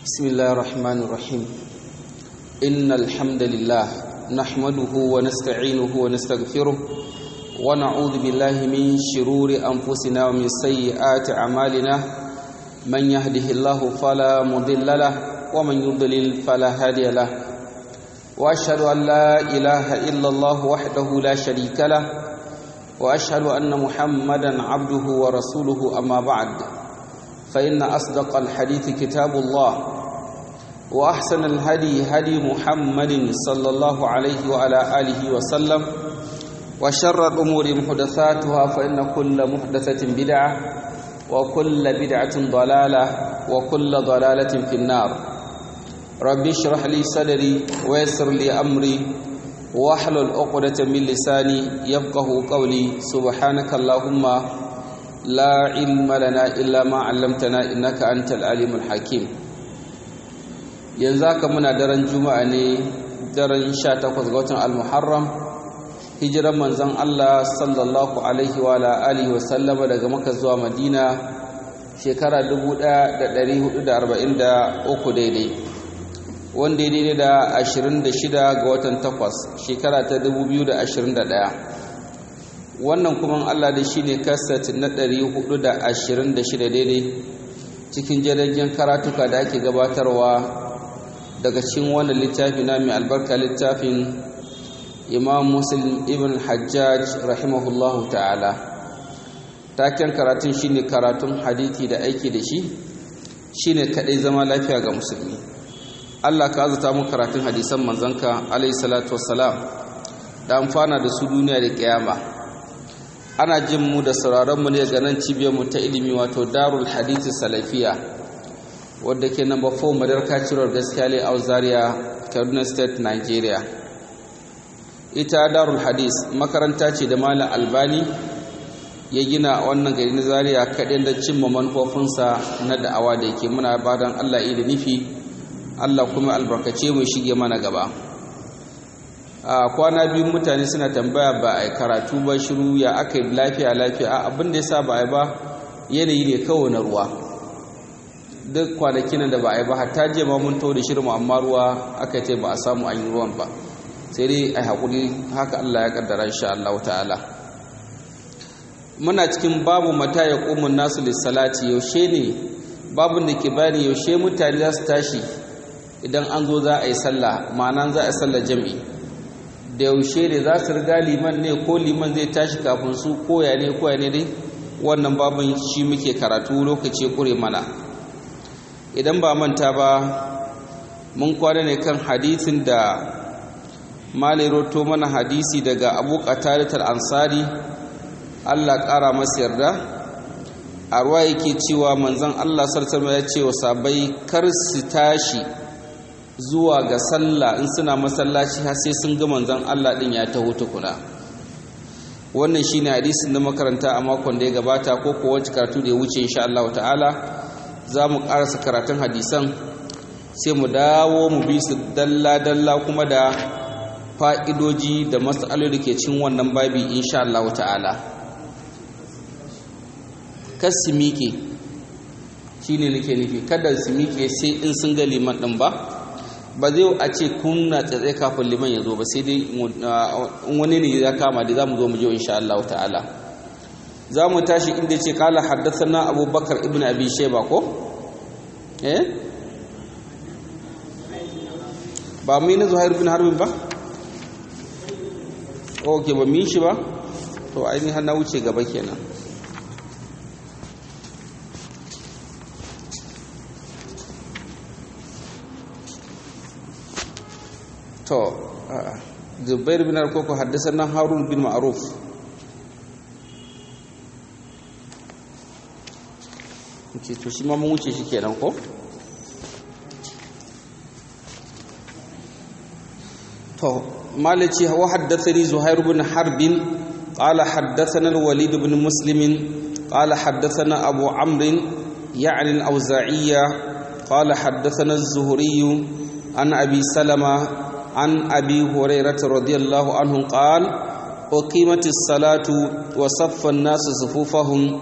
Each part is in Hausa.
بسم الله الرحمن الرحيم إن الحمد لله نحمده ونستعينه ونستغفره ونعوذ بالله من شرور أنفسنا ومن سيئات أعمالنا من يهده الله فلا مضل له ومن يضلل فلا هادي له وأشهد أن لا إله إلا الله وحده لا شريك له وأشهد أن محمدا عبده ورسوله أما بعد فإن أصدق الحديث كتاب الله وأحسن الهدي هدي محمد صلى الله عليه وعلى آله وسلم وشر الأمور محدثاتها فإن كل محدثة بدعة وكل بدعة ضلالة وكل ضلالة في النار ربي اشرح لي صدري ويسر لي أمري واحلل عقدة من لساني يفقه قولي سبحانك اللهم لا علم لنا إلا ما علمتنا إنك أنت العليم الحكيم yanzu haka muna daren juma'a ne daren 18 ga watan al-muharram hijiran manzon Allah sallallahu alaihi wa alihi wa sallama daga Makka zuwa Madina shekara 1443 daidai wanda daidai da 26 ga watan 8 shekara ta 2021 wannan kuma Allah da shi ne kasat na 426 daidai cikin jiragen karatuka da ake gabatarwa daga cikin wannan littafi na mai albarka littafin imam muslim ibn hajjaj rahimahullahu ta'ala taken karatun shine karatun hadithi da aiki da shi shine kadai zama lafiya ga musulmi Allah ka azuta mu karatun hadisan manzanka alayhi salatu wassalam da amfana da su duniya da kiyama ana jin mu da sauraron mu ne ga nan cibiyar mu ta ilimi wato darul hadith salafiya wadda ke number 4 madarka cirar gaskiya le zaria kaduna state nigeria ita darul hadith makaranta ce da malam albani ya gina wannan gari na zaria kaɗai da cimma manufofinsa na da'awa da yake muna badan allah da nufi allah kuma albarkace mu shige mana gaba a kwana biyu mutane suna tambaya ba a karatu ba shiru ya aka yi lafiya lafiya a abin da ya sa ba a yi ba yanayi ne kawai na ruwa duk kwanakin da ba a yi ba hatta je ma mun da shirin amma ruwa aka ce ba a samu an yi ruwan ba sai dai a haƙuri haka Allah ya kaddara insha Allah ta'ala muna cikin babu mata ya ƙumun nasu lissalati yaushe ne babun da ke bani yaushe mutane za su tashi idan an zo za a yi sallah ma'ana za a yi sallah jam'i da yaushe ne za su riga liman ne ko liman zai tashi kafin su koya ne koya ne dai wannan babin shi muke karatu lokaci kure mana idan ba manta ba mun kwana ne kan hadisin da malai roto mana hadisi daga abu qatadatul ansari Allah ƙara masa yarda a ruwa yake cewa manzon Allah sallallahu alaihi ya ce wa sabai kar su tashi zuwa ga sallah in suna masallaci har sai sun ga manzon Allah din ya taho tukuna wannan shine hadisin da makaranta a makon da ya gabata ko ko wacce karatu da ya wuce insha Allah ta'ala za mu karasa karatun hadisan sai mu dawo mu bi su dalla dalla kuma da fa'idoji da matsaloli da ke cin wannan babi insha Allah ta'ala kas su miƙe shine nake nufi kada su miƙe sai in sun ga liman din ba ba zai a ce kunna tsatsai kafin liman ya zo ba sai dai wani ne ya kama da za mu zo mu je insha Allah ta'ala za mu tashi inda ce kala haddasa abubakar ibn abi sheba ko eh ba mu yi na zuhair bin harbin ba ok ba mu yi shi ba to ainihin na wuce gaba kenan to zubair bin harkoko haddasa na harun bin ma'aruf ke to shi ma mun wuce shi kenan ko to malaci wa haddathani zuhair bin harbin qala haddathana al-walid bin muslim qala haddathana abu amr يعني الأوزاعية قال حدثنا الزهري عن أبي سلمة عن أبي هريرة رضي الله عنه قال أقيمت الصلاة وصف الناس صفوفهم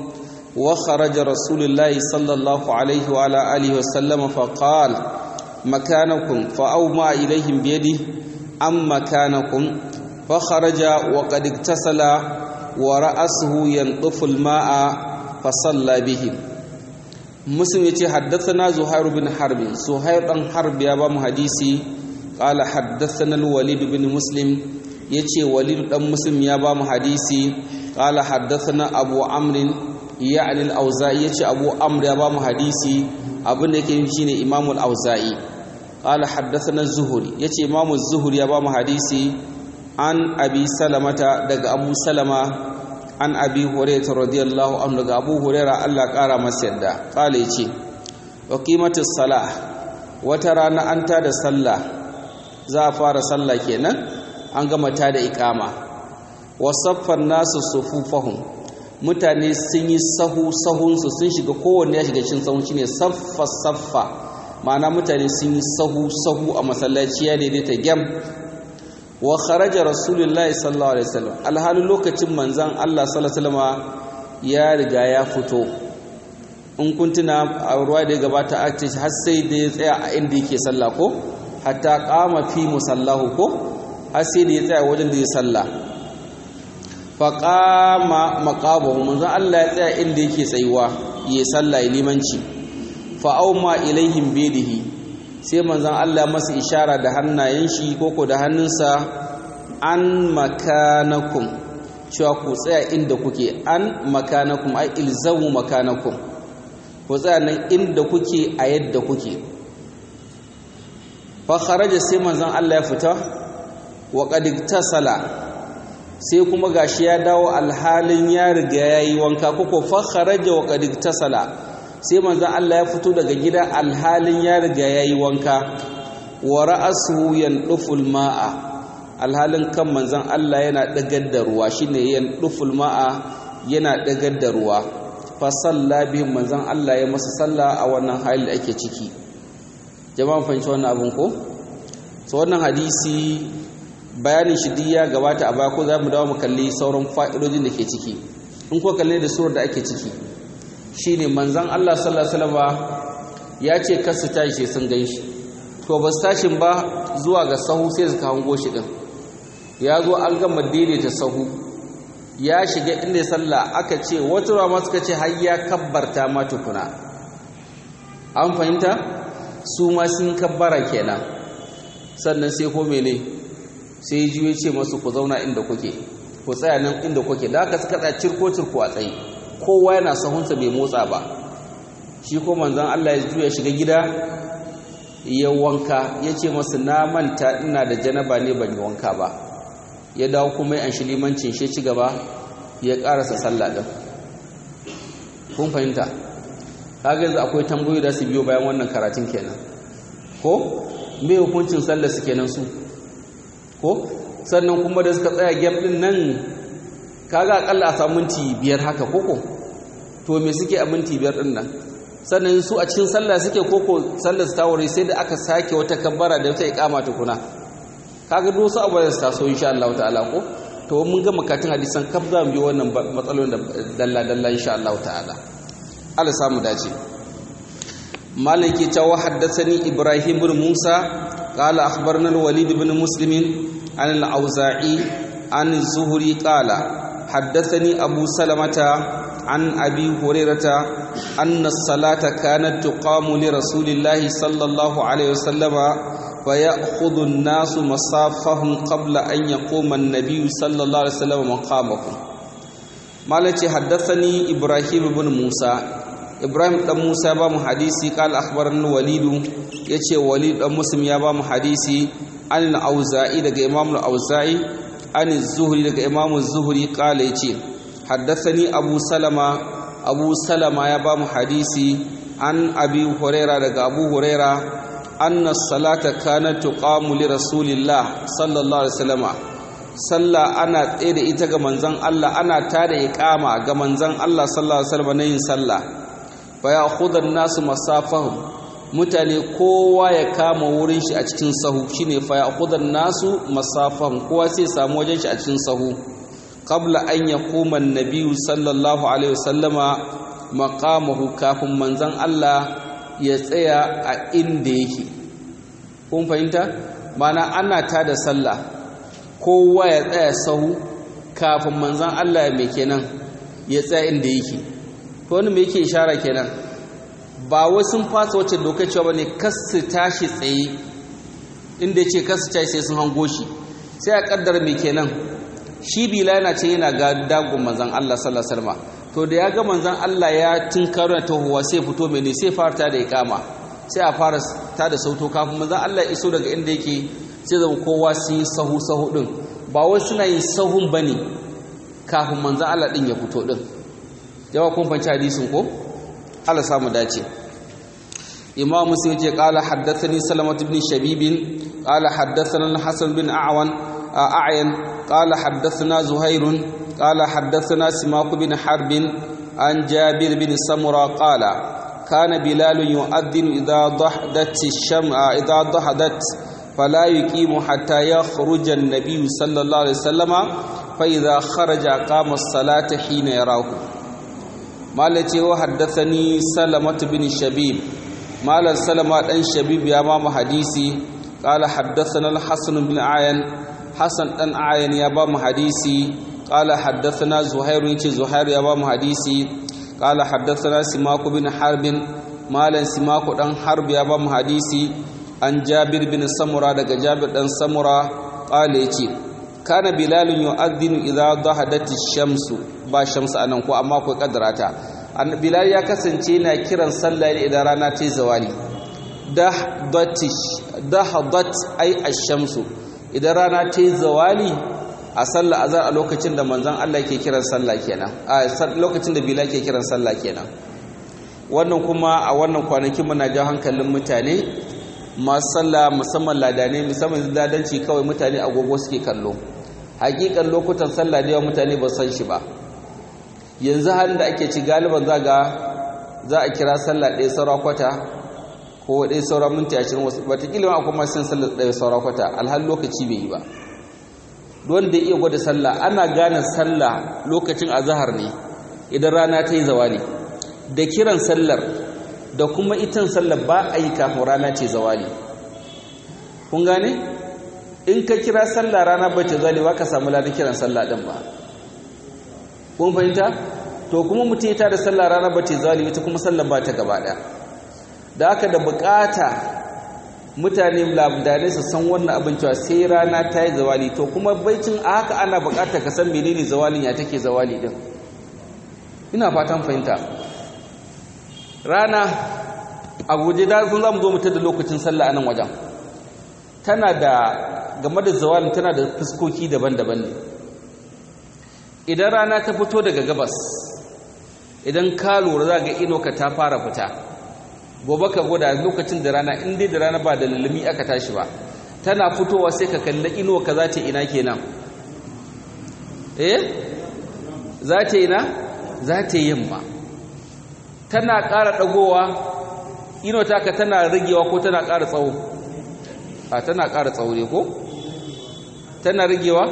wa kharaja rasulullahi sallallahu alaihi wa ala alihi wa sallama fa qala makanakum fa awma ilaihim bi yadihi am makanakum fa kharaja wa qad iktasala wa ra'asuhu yanṭufu al-ma'a fa salla bihim muslim yace haddathana zuhair bin harb zuhair dan harb ya ba mu hadisi qala haddathana al-walid bin muslim yace walid dan muslim ya ba mu hadisi qala haddathana abu amr ya'ni al-auza'i yace abu amr ya ba mu hadisi abin da yake shine imam al-auza'i qala haddathana az-zuhri yace imam az-zuhri ya ba mu hadisi an abi salamata daga abu salama an abi hurairah radiyallahu anhu daga abu hurairah Allah kara masa yadda kale yace wa qimatus salah wata rana an ta da sallah za a fara sallah kenan an gama ta da iqama wa saffan nasu sufufahum mutane sun yi sahu sahun su sun shiga kowanne ya shiga cikin sahun shine saffa saffa ma'ana mutane sun yi sahu sahu a masallaci ya daidaita gyam wa kharaja rasulullahi sallallahu alaihi wasallam alhalin lokacin manzan Allah sallallahu alaihi wasallam ya riga ya fito in kun tuna a ruwa da ya gabata a ce har sai da ya tsaya a inda yake sallah ko hatta qama fi musallahu ko har sai da ya tsaya wajen da ya sallah fa qama maqabahu manzan Allah ya tsaya inda yake tsayuwa ya sallah limanci fa auma ilaihim bidihi sai manzon Allah masa ishara da hannayen shi koko da hannunsa an makanakum cewa ku tsaya inda kuke an makanakum ai ilzamu makanakum ku tsaya nan inda kuke a yadda kuke fa kharaja sai manzon Allah ya fita wa qad iktasala sai kuma gashi ya dawo alhalin ya riga yayi wanka koko fa kharaja wa qad iktasala sai manzan Allah ya fito daga gida alhalin ya riga ya yi wanka wa ra'asuhu yanɗuful ma'a alhalin kan manzan Allah yana ɗagar da ruwa shine yanɗuful ma'a yana ɗagar da ruwa fa salla bihim manzan Allah ya masa salla a wannan hali da ake ciki jama'an fahimci wannan abin ko so wannan hadisi bayanin shi duk ya gabata a baya ko za mu dawo mu kalli sauran fa'idojin da ke ciki in ko kalle da surar da ake ciki shine manzon Allah sallallahu alaihi wasallam ya ce kar su tashi sai sun gan shi to ba su tashin ba zuwa ga sahu sai su hango shi din ya zo an gama daidaita sahu ya shiga inda sallah aka ce wata ruwa suka ce har ya kabbarta ma tukuna an fahimta su ma sun kabbara kenan sannan sai ko mene sai ji ya ce masu ku zauna inda kuke ku tsaya nan inda kuke da aka suka tsaya cirko cirko a tsaye kowa yana sahunsa bai motsa ba shi ko manzon Allah ya juya shiga gida ya wanka ya ce masu na manta ina da janaba ne ban yi wanka ba ya dawo kuma ya anshi limancin shi ci gaba ya karasa sallah din kun fahimta kaga yanzu akwai tambayoyi da su biyo bayan wannan karatun kenan ko me hukuncin sallar su kenan su ko sannan kuma da suka tsaya gap din nan kaga akalla a samu minti biyar haka koko to me suke a minti biyar din nan sannan su a cikin sallah suke koko sallar su tawari sai da aka sake wata kabbara da wata iqama tukuna kaga duk su abu da su taso insha Allah ta'ala ko to mun ga makatun hadisan kaf za mu bi wannan matsalolin da dalla dalla insha Allah ta'ala Allah samu dace maliki ta wa haddathani ibrahim ibn musa qala akhbarna al-walid ibn muslim an al-auza'i an az-zuhri qala haddathani abu salamata عن أبي هريرة أن الصلاة كانت تقام لرسول الله صلى الله عليه وسلم فيأخذ الناس مصافهم قبل أن يقوم النبي صلى الله عليه وسلم مقامهم مالتي حدثني إبراهيم بن موسى إبراهيم بن موسى بام حديثي قال أخبرنا الوليد يتي وليد بن مسلم يا بام حديثي عن الأوزاعي دقى إمام الأوزاعي عن الزهري دقى إمام الزهري قال يتي حدثني أبو سلمة أبو سلمة يا بام حديثي عن أبي هريرة دقى أبو هريرة أن الصلاة كانت تقام لرسول الله صلى الله عليه وسلم صلى أنا تيد إتغى منزان الله أنا تاد إقامة منزان الله صلى الله عليه وسلم نين صلى فيأخذ الناس مسافهم mutane kowa ya kama wurin shi a cikin sahu shine fa ya'khudhan nasu masafahum kowa sai samu wajen shi a cikin sahu qabla an yaquma an-nabiy sallallahu alaihi wasallama maqamahu kafin manzon Allah ya tsaya a inda yake kun fahimta mana ana ta da sallah kowa ya tsaya sahu kafin manzon Allah ya mai kenan ya tsaya inda yake to wani me yake ishara kenan ba wai sun fasa wacce dokar cewa bane kasu tashi tsaye inda yace kasu tashi sai sun hango shi sai a kaddar me kenan shi bila yana ce yana ga dagon manzon Allah sallallahu alaihi wasallam to da ya ga manzon Allah ya tinkaro ta huwa sai fito mai ne sai fara ta da iqama sai a fara ta da sauto kafin manzon Allah iso daga inda yake sai zama kowa su yi sahu sahu din ba wai suna yin sahun bane kafin manzon Allah din ya fito din yawa kun fanci hadisin ko Allah samu dace Imam Muslim ce qala haddathani Salamah ibn Shabib qala haddathana Hasan bin A'wan A'yan qala haddathana Zuhair qala haddathana Simak bin Harb an Jabir bin Samura qala kana Bilal yu'adhdhin idha dahdat ash-sham'a idha dahadat فلا يقيم حتى يخرج النبي صلى الله عليه وسلم فإذا خرج قام الصلاة حين يراه malace wa haddathani salamatu bin shabib malan salama dan shabib ya ba mu hadisi qala haddathana al-hasan bin ayan hasan dan ayan ya ba mu hadisi qala haddathana zuhair yace zuhair ya ba mu hadisi qala haddathana simaku bin harbin malan simaku dan harb ya ba mu hadisi an jabir bin samura daga jabir dan samura qala yace kana bilalun yu'adhdhinu idha dahadati shamsu ba shamsu anan ko amma ko kadarata bilal ya kasance na kiran sallah ne idan rana ta zawali dahdatish dahadat ay ash-shamsu idan rana ta zawali a sallah azar a lokacin da manzon Allah yake kiran sallah kenan a lokacin da bilal ke kiran sallah kenan wannan kuma a wannan kwanakin muna jawo hankalin mutane masu sallah musamman ladane musamman dadanci kawai mutane agogo suke kallo hakikan lokutan sallah da yawa mutane ba san shi ba yanzu halin da ake ci galiban za ga za a kira sallah ɗaya saura kwata ko ɗaya saura minti ashirin wasu wataƙila ma akwai masu sallah ɗaya saura kwata alhal lokaci bai yi ba don da iya gwada sallah ana gane sallah lokacin azahar ne idan rana ta yi zawali da kiran sallar da kuma itan sallar ba a yi kafin rana ce zawali kun gane in ka kira sallah rana ba ta zawali ba ka samu ladan kiran sallah ɗin ba kun fahimta to kuma mutum ya tada sallah rana ba ta zawali ita kuma sallar ba ta gaba ɗaya da aka da bukata mutane labdane su san wannan abin cewa sai rana ta yi zawali to kuma baicin a haka ana bukata ka san menene zawalin ya take zawali din ina fatan fahimta rana a guje da sun zamu zo mutar da lokacin sallah a nan wajen tana da game da zawalin tana da fuskoki daban-daban ne idan rana ta fito daga gabas idan ka lura za ga inoka ta fara fita gobe ka gwada lokacin da rana in dai da rana ba da lalumi aka tashi ba tana fitowa sai ka kalli inuwa ka za ta ina kenan eh za ta ina za ta yamma tana ƙara ɗagowa inuwa taka tana ragewa ko tana ƙara tsawo a tana ƙara tsawo ne ko tana ragewa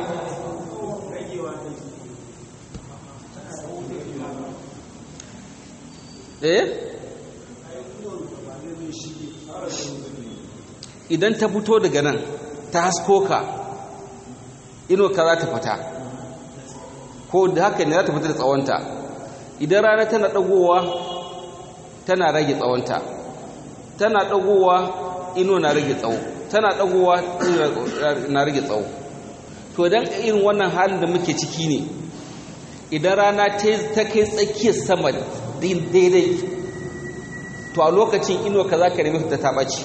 eh idan ta fito daga nan ta hasko ka ino ka za ta fita ko da haka ne za ta fita da tsawonta idan rana tana ɗagowa tana rage tsawonta tana ɗagowa ino na rage tsawo tana ɗagowa na rage tsawo to don irin wannan halin da muke ciki ne idan rana ta kai tsakiyar sama daidai to a lokacin ino ka za ka nemi fita ta ɓaci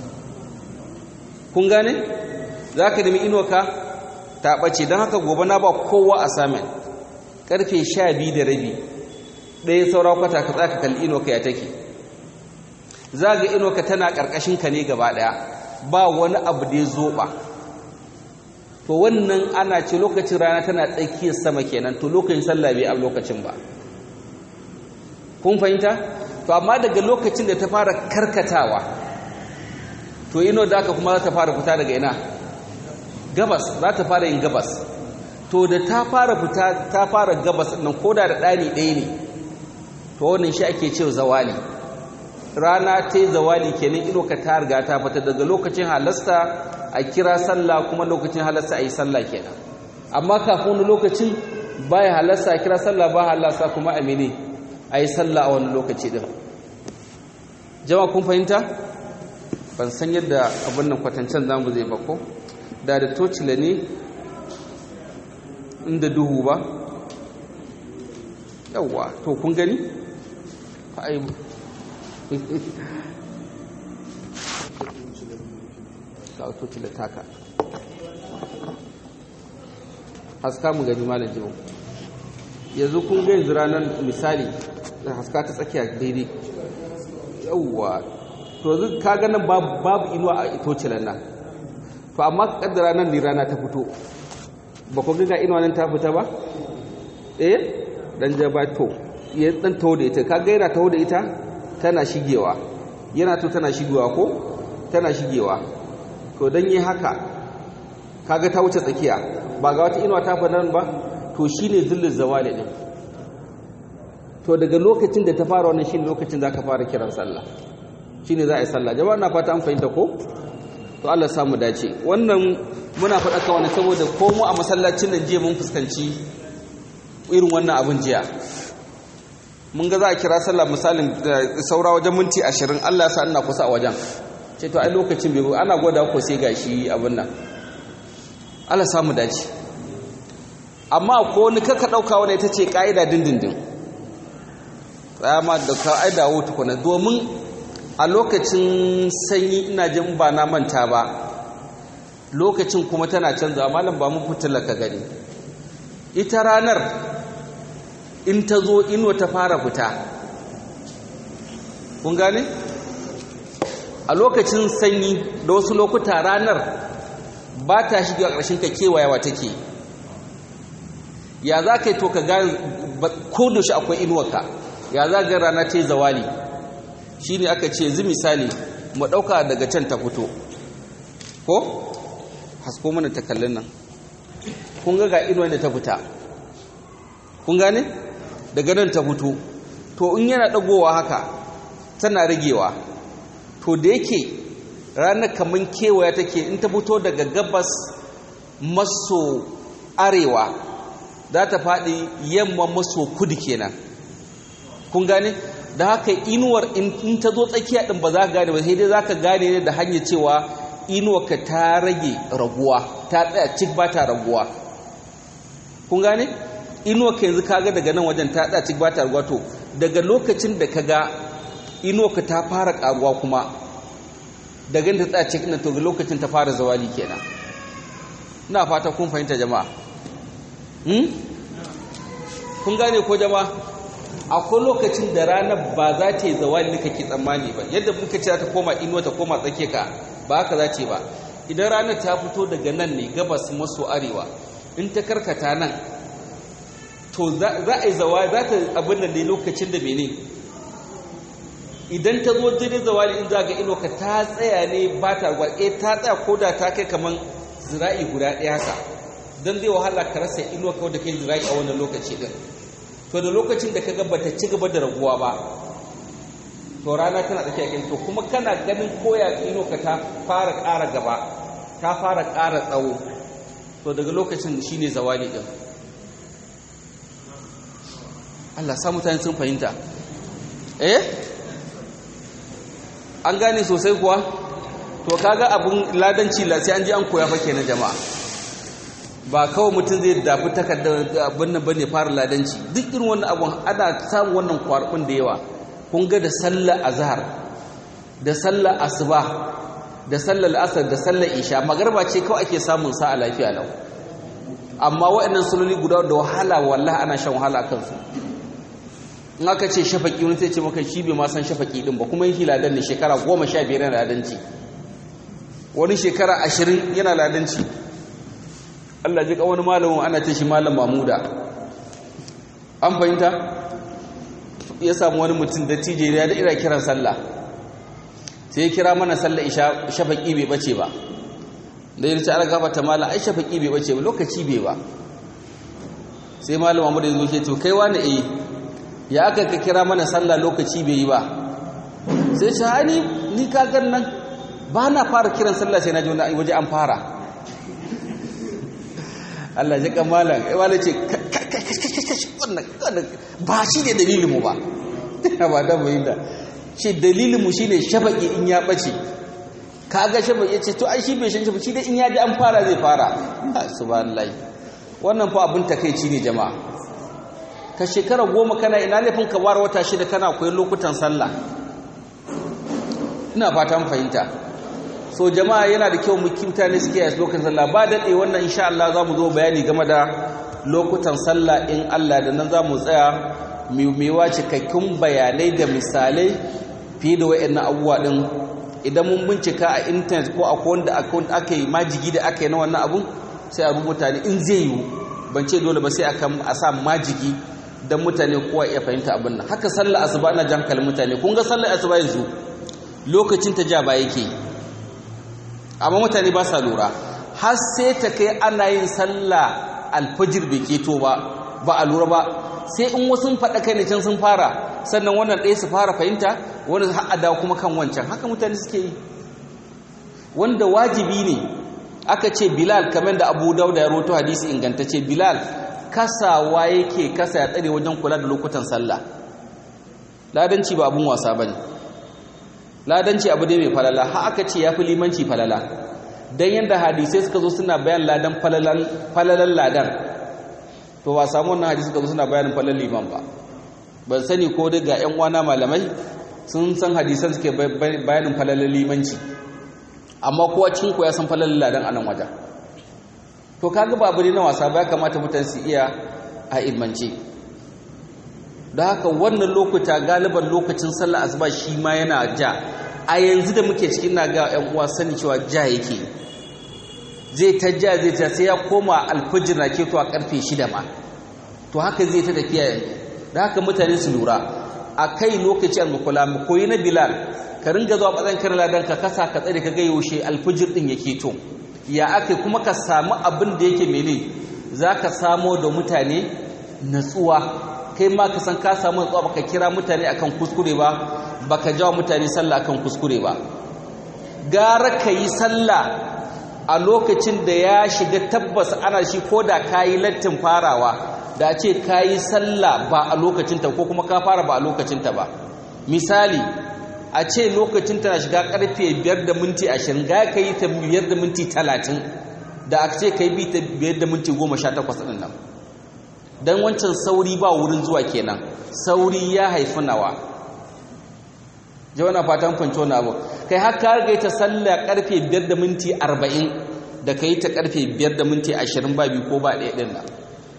kun gane za ka nemi inuwa ta ɓace don haka gobe na ba kowa a samun ƙarfe sha biyu da rabi ɗaya saura kwata ka tsaka kalli inuwa ya take za ga inuwa tana ƙarƙashin ka ne gaba ɗaya ba wani abu da ya zoɓa to wannan ana ce lokacin rana tana tsakiyar sama kenan to lokacin sallah bai a lokacin ba kun fahimta to amma daga lokacin da ta fara karkatawa to ino da aka kuma za ta fara fita daga ina gabas za ta fara yin gabas to da ta fara fita ta fara gabas nan koda da ɗani ɗaya ne to wannan shi ake cewa zawali rana ta yi zawali kenan ido ka ta riga ta fita daga lokacin halasta a kira sallah kuma lokacin halasta a yi sallah kenan amma kafin wani lokacin baya halasta a kira sallah ba halasta kuma a mene a yi sallah a wani lokaci din jama kun fahimta ban san yadda abin nan kwatancen zamu zai bako da da tocila ne inda duhu ba yawwa to kun gani ai ka tocila taka haska mu gani malam jiwo yanzu kun ga yanzu ranar misali da haska ta tsakiya daidai yawwa to yanzu ka ga nan babu inuwa a tocilan nan to amma kaddara nan ne rana ta fito ba ku ga inuwa nan ta fita ba eh dan jaba to ya dan taho da ita kaga yana taho da ita tana shigewa yana to tana shigewa ko tana shigewa to dan yi haka kaga ta wuce tsakiya ba ga wata inuwa ta fada ba to shine zillul zawali din to daga lokacin da ta fara wannan shine lokacin zaka fara kiran sallah shine za a yi sallah jama'a na fata an fahimta ko to Allah samu dace wannan muna faɗa ka wani saboda ko mu a masallacin nan jiya mun fuskanci irin wannan abin jiya mun ga za a kira sallah misalin saura wajen minti ashirin Allah ya sa ina kusa a wajen ce to ai lokacin bai ana gwada ko sai gashi abin nan Allah samu dace amma ko ni kaka dauka wani ita ce kaida dindindin ma da kaida wuta kuna domin a lokacin sanyi ina jin ba na manta ba lokacin kuma tana canza malam ba mu fitila ka gani ita ranar in ta zo inuwa ta fara fita kun gane a lokacin sanyi da wasu lokuta ranar ba ta shiga ƙarshen ka kewayawa take ya za ka yi to ka gane ko da shi akwai inuwarka ya za ga rana ce zawali shi ne aka ce zi misali mu ɗauka daga can ta fito ko hasko mana ta kallon nan kun ga ga inuwar da ta fita kun gane daga nan ta fito to in yana ɗagowa haka tana ragewa to da yake ranar kamar kewaya take in ta fito daga gabas maso arewa za ta faɗi yamma maso kudu kenan kun gane da haka inuwar in ta zo tsakiya ɗin ba za ka gane ba sai dai za ka gane ne da hanyar cewa inuwarka ta rage raguwa ta tsaya cik ba ta raguwa kun gane inuwarka yanzu kaga daga nan wajen ta tsaya cik ba ta raguwa to daga lokacin da ka ga inuwarka ta fara karuwa kuma daga ta tsaya cik to ga lokacin ta fara zawali kenan ina fata kun fahimta jama'a kun gane ko jama'a akwai lokacin da ranar ba za ta yi zawali kake tsammani ba yadda muka ce ta koma inuwa ta koma tsake ka ba haka za ce ba idan ranar ta fito daga nan ne gabas maso arewa in ta karkata nan to za a yi zawali za ta abin da ne lokacin da mene idan ta zo jini zawali in za ga inuwa ka ta tsaya ne ba ta ruwa eh ta tsaya ko da ta kai kamar zira'i guda ɗaya haka don zai wahala ka rasa inuwa kawai da kai zira'i a wannan lokaci din to da lokacin da ka ga bata ci gaba da raguwa ba to rana tana tsakiya kin to kuma kana ganin koya ino ka ta fara ƙara gaba ta fara ƙara tsawo to daga lokacin shine zawali din Allah sa mutane sun fahimta eh an gane sosai kuwa to kaga abun ladanci la sai an ji an koya fa kenan jama'a ba kawai mutum zai dafi takardar abin nan bane fara ladanci duk irin wannan abun ana samun wannan kwarbin da yawa kun ga da sallar azhar da sallar asuba da sallar asar da sallar isha magarba ce kawai ake samun sa a lafiya lau amma waɗannan salloli guda da wahala wallahi ana shan wahala kansu in aka ce shafaki wani sai ce maka shi bai ma san shafaki din ba kuma yake ladan ne shekara goma sha biyar yana ladanci wani shekara ashirin yana ladanci Allah ji wani malamin ana ce shi malam mamuda an fahimta ya samu wani mutum da tije ya da ira kiran sallah sai ya kira mana sallah isha shafaki bai bace ba da ya ce ala gafata malam ai shafaki bai bace ba lokaci bai ba sai malam mamuda ya zo ke to kai wani eh ya aka ka kira mana sallah lokaci bai yi ba sai ce hani ni kagan nan ba na fara kiran sallah sai na ji waje an fara Allah ji kamalan ai wala ce wannan ba shi ne dalilinmu ba ba da bai da ce dalilinmu shine shafaki in ya bace kaga shafaki ce to ai shi bai shan shafaki dai in ya ji an fara zai fara subhanallahi wannan fa abin takeici ne jama'a ka shekara goma kana ina laifin ka ware wata shida kana koyi lokutan sallah ina fatan fahimta so jama'a yana da kyau mukinta ne suke yi lokacin sallah ba daɗe wannan insha Allah za mu zo bayani game da lokutan sallah in Allah da nan za mu tsaya mewa cikakkun bayanai da misalai fiye da wa'annan abubuwa ɗin idan mun bincika a intanet ko a wanda aka yi majigi da aka yi na wannan abun sai a rubuta ne in zai yiwu ban ce dole ba sai a sa majigi don mutane kowa iya fahimta abin nan haka sallar asuba na jan kalin mutane kun ga sallar asuba yanzu lokacin ta ja ba yake amma mutane ba sa lura har sai ta kai ana yin sallah alfajir bai keto ba ba a lura ba sai in wasu faɗa kai ne can sun fara sannan wannan ɗaya su fara fahimta wani har a dawo kuma kan wancan haka mutane suke yi wanda wajibi ne aka ce bilal kamar da abu dauda ya roto hadisi ingantacce bilal kasawa yake kasa ya tsare wajen kula da lokutan sallah ladanci ba abun wasa bane ladanci abu dai mai falala har aka ce yafi limanci falala dan yanda hadisai suka zo suna bayan ladan falalan falalan ladan to ba samu wannan hadisi suka zo suna bayanin falalan liman ba ban sani ko dai ga ƴan uwana malamai sun san hadisan suke bayanin falalan limanci amma kowa cikin ku ya san falalan ladan anan wajen to kaga ba abu ne na wasa ba kamata mutane su iya a ilmance da haka wannan lokuta galiban lokacin sallar asuba shi ma yana ja a yanzu da muke cikin na ga ƴan uwa sani cewa ja yake zai ta ja zai ta sai ya koma alfajir na keto a karfe shida ma to haka zai ta tafiya yanzu da haka mutane su lura a kai lokaci al-mukula mu koyi na bilal ka ringa zuwa bazan kan ladan ka kasa ka tsare ka ga yaushe alfajir din yake to ya aka kuma ka samu abin da yake mene za ka samo da mutane natsuwa kai ma ka san ka samu natsuwa baka kira mutane akan kuskure ba baka jawo mutane sallah akan kuskure ba gara ka yi sallah a lokacin da ya shiga tabbas ana shi ko da ka yi lattin farawa da a ce ka yi sallah ba a lokacinta ko kuma ka fara ba a lokacinta ba misali a ce lokacin tana shiga karfe 5 da minti 20 ga ka yi ta 5 da minti 30 da a ce ka yi bi ta 5 da minti 18 ɗin nan don wancan sauri ba wurin zuwa kenan sauri ya haifi nawa jawana fatan fanci wani abu kai haka ga ta sallah karfe 5 da minti 40 da ka yi ta karfe 5 da minti 20 ba biyu ko ba ɗaya ɗin nan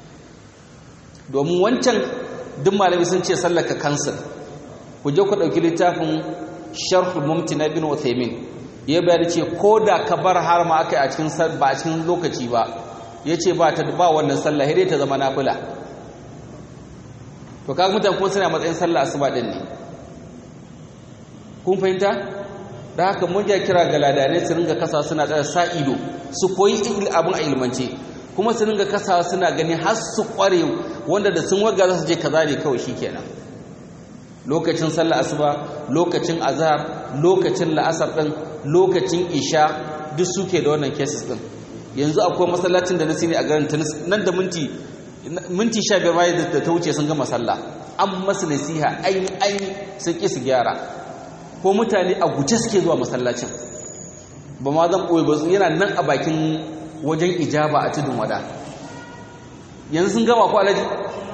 domin wancan duk malami sun ce sallar ka kansil ku je ku ɗauki littafin sharhul mumti na bin uthaymin ya bayar ce ko da ka bar har ma aka yi a cikin ba a cikin lokaci ba ya ce ba ta ba wannan sallah hire ta zama nafila to kaga mutane kuma suna matsayin sallah asuba din ne kun fahimta da haka mun ja kira ga ladanai su ringa kasa suna tsaya sa ido su koyi abin a ilmance kuma su ringa kasa suna gani har su kware wanda da sun waga za su je kaza ne kawai shikenan lokacin sallar asuba lokacin azhar lokacin la'asar din lokacin isha duk suke da wannan cases din yanzu akwai masallacin da na sani a garin tunis nan da minti minti 15 bayan da ta wuce sun gama sallah an masu nasiha an an sun ki su gyara ko mutane a guje suke zuwa masallacin ba ma zan ɓoye ba yana nan a bakin wajen ijaba a tudun wada yanzu sun gama ko alaji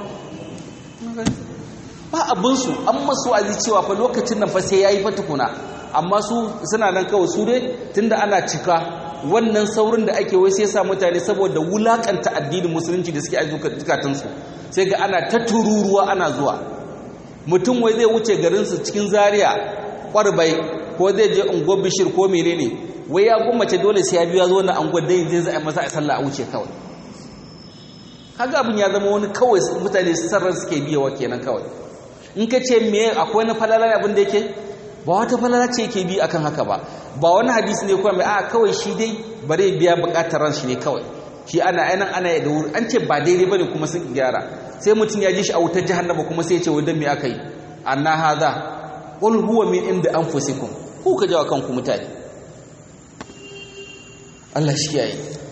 ba abinsu an masu azi cewa fa lokacin nan fa sai ya yi fatukuna amma su suna nan kawai su dai tunda ana cika wannan saurin da ake wai sai sa mutane saboda wulakanta addinin musulunci da suke azuka zukatansu sai ga ana ta tururuwa ana zuwa mutum wai zai wuce garinsu cikin zaria kwarbai ko zai je unguwar bishir ko menene wai ya gwammace dole sai ya biya zo na unguwar dai zai zai masa a sallah a wuce kawai kaga abin ya zama wani kawai mutane sarrar suke biyawa kenan kawai in ka ce me akwai wani falala abin da yake ba wata falala ce yake bi akan haka ba ba wani hadisi ne kuma mai a kawai shi dai bare biya bukatar ran shi ne kawai shi ana ainihin ana da wuri an ce ba daidai bane kuma sun gyara sai mutum ya ji shi a wutar jahannama kuma sai ya ce wadan me aka yi anna hadha qul huwa min inda anfusikum ku ka jawa kanku mutane Allah shi kiyaye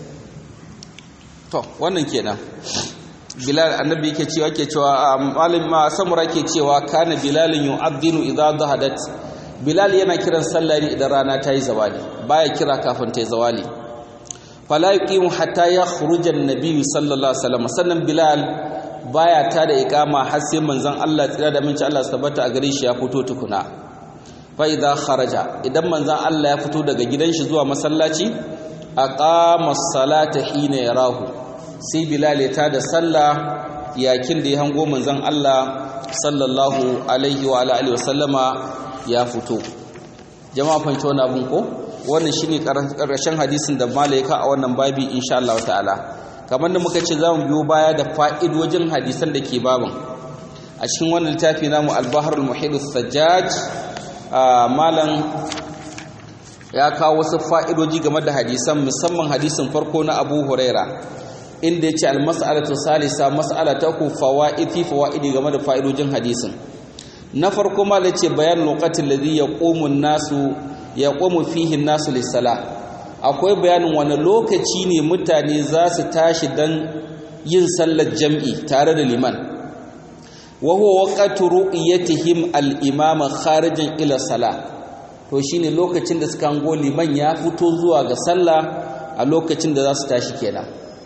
to wannan kenan Bilal annabi yake cewa yake cewa malam ma samura yake cewa kana Bilal yu'adhdhinu idha dhahadat Bilal yana kiran sallah ne idan rana ta yi zawali baya kira kafin ta yi zawali fala yuqimu hatta yakhruja an-nabi sallallahu alaihi wasallam sannan Bilal baya ta da iqama har sai manzon Allah tsira da minci Allah tabbata a gare shi ya fito tukuna fa idza kharaja idan manzon Allah ya fito daga gidan shi zuwa masallaci aqama as-salata hina yarahu sai bilal ya tada sallah yakin da ya hango manzon Allah sallallahu alaihi wa alihi wa sallama ya fito jama'a fanci wannan abun ko wannan shine karshen hadisin da malaika a wannan babi insha Allah ta'ala kamar da muka ce zamu biyo baya da fa'idojin hadisan da ke babin a cikin wannan littafi namu al-bahrul muhit sajjaj malam ya kawo wasu fa'idoji game da hadisan musamman hadisin farko na Abu Huraira inda yace al-mas'alatu salisa mas'ala ta ku fawaidi fawaidi game da fa'idojin hadisin na farko ma yace bayan lokacin ladhi yaqumu an-nasu yaqumu fihi an-nasu lis-salah akwai bayanin wani lokaci ne mutane za su tashi dan yin sallar jam'i tare da liman wa huwa waqtu ru'yatihim al-imama kharijan ila salah to shine lokacin da suka hango liman ya fito zuwa ga sallah a lokacin da za su tashi kenan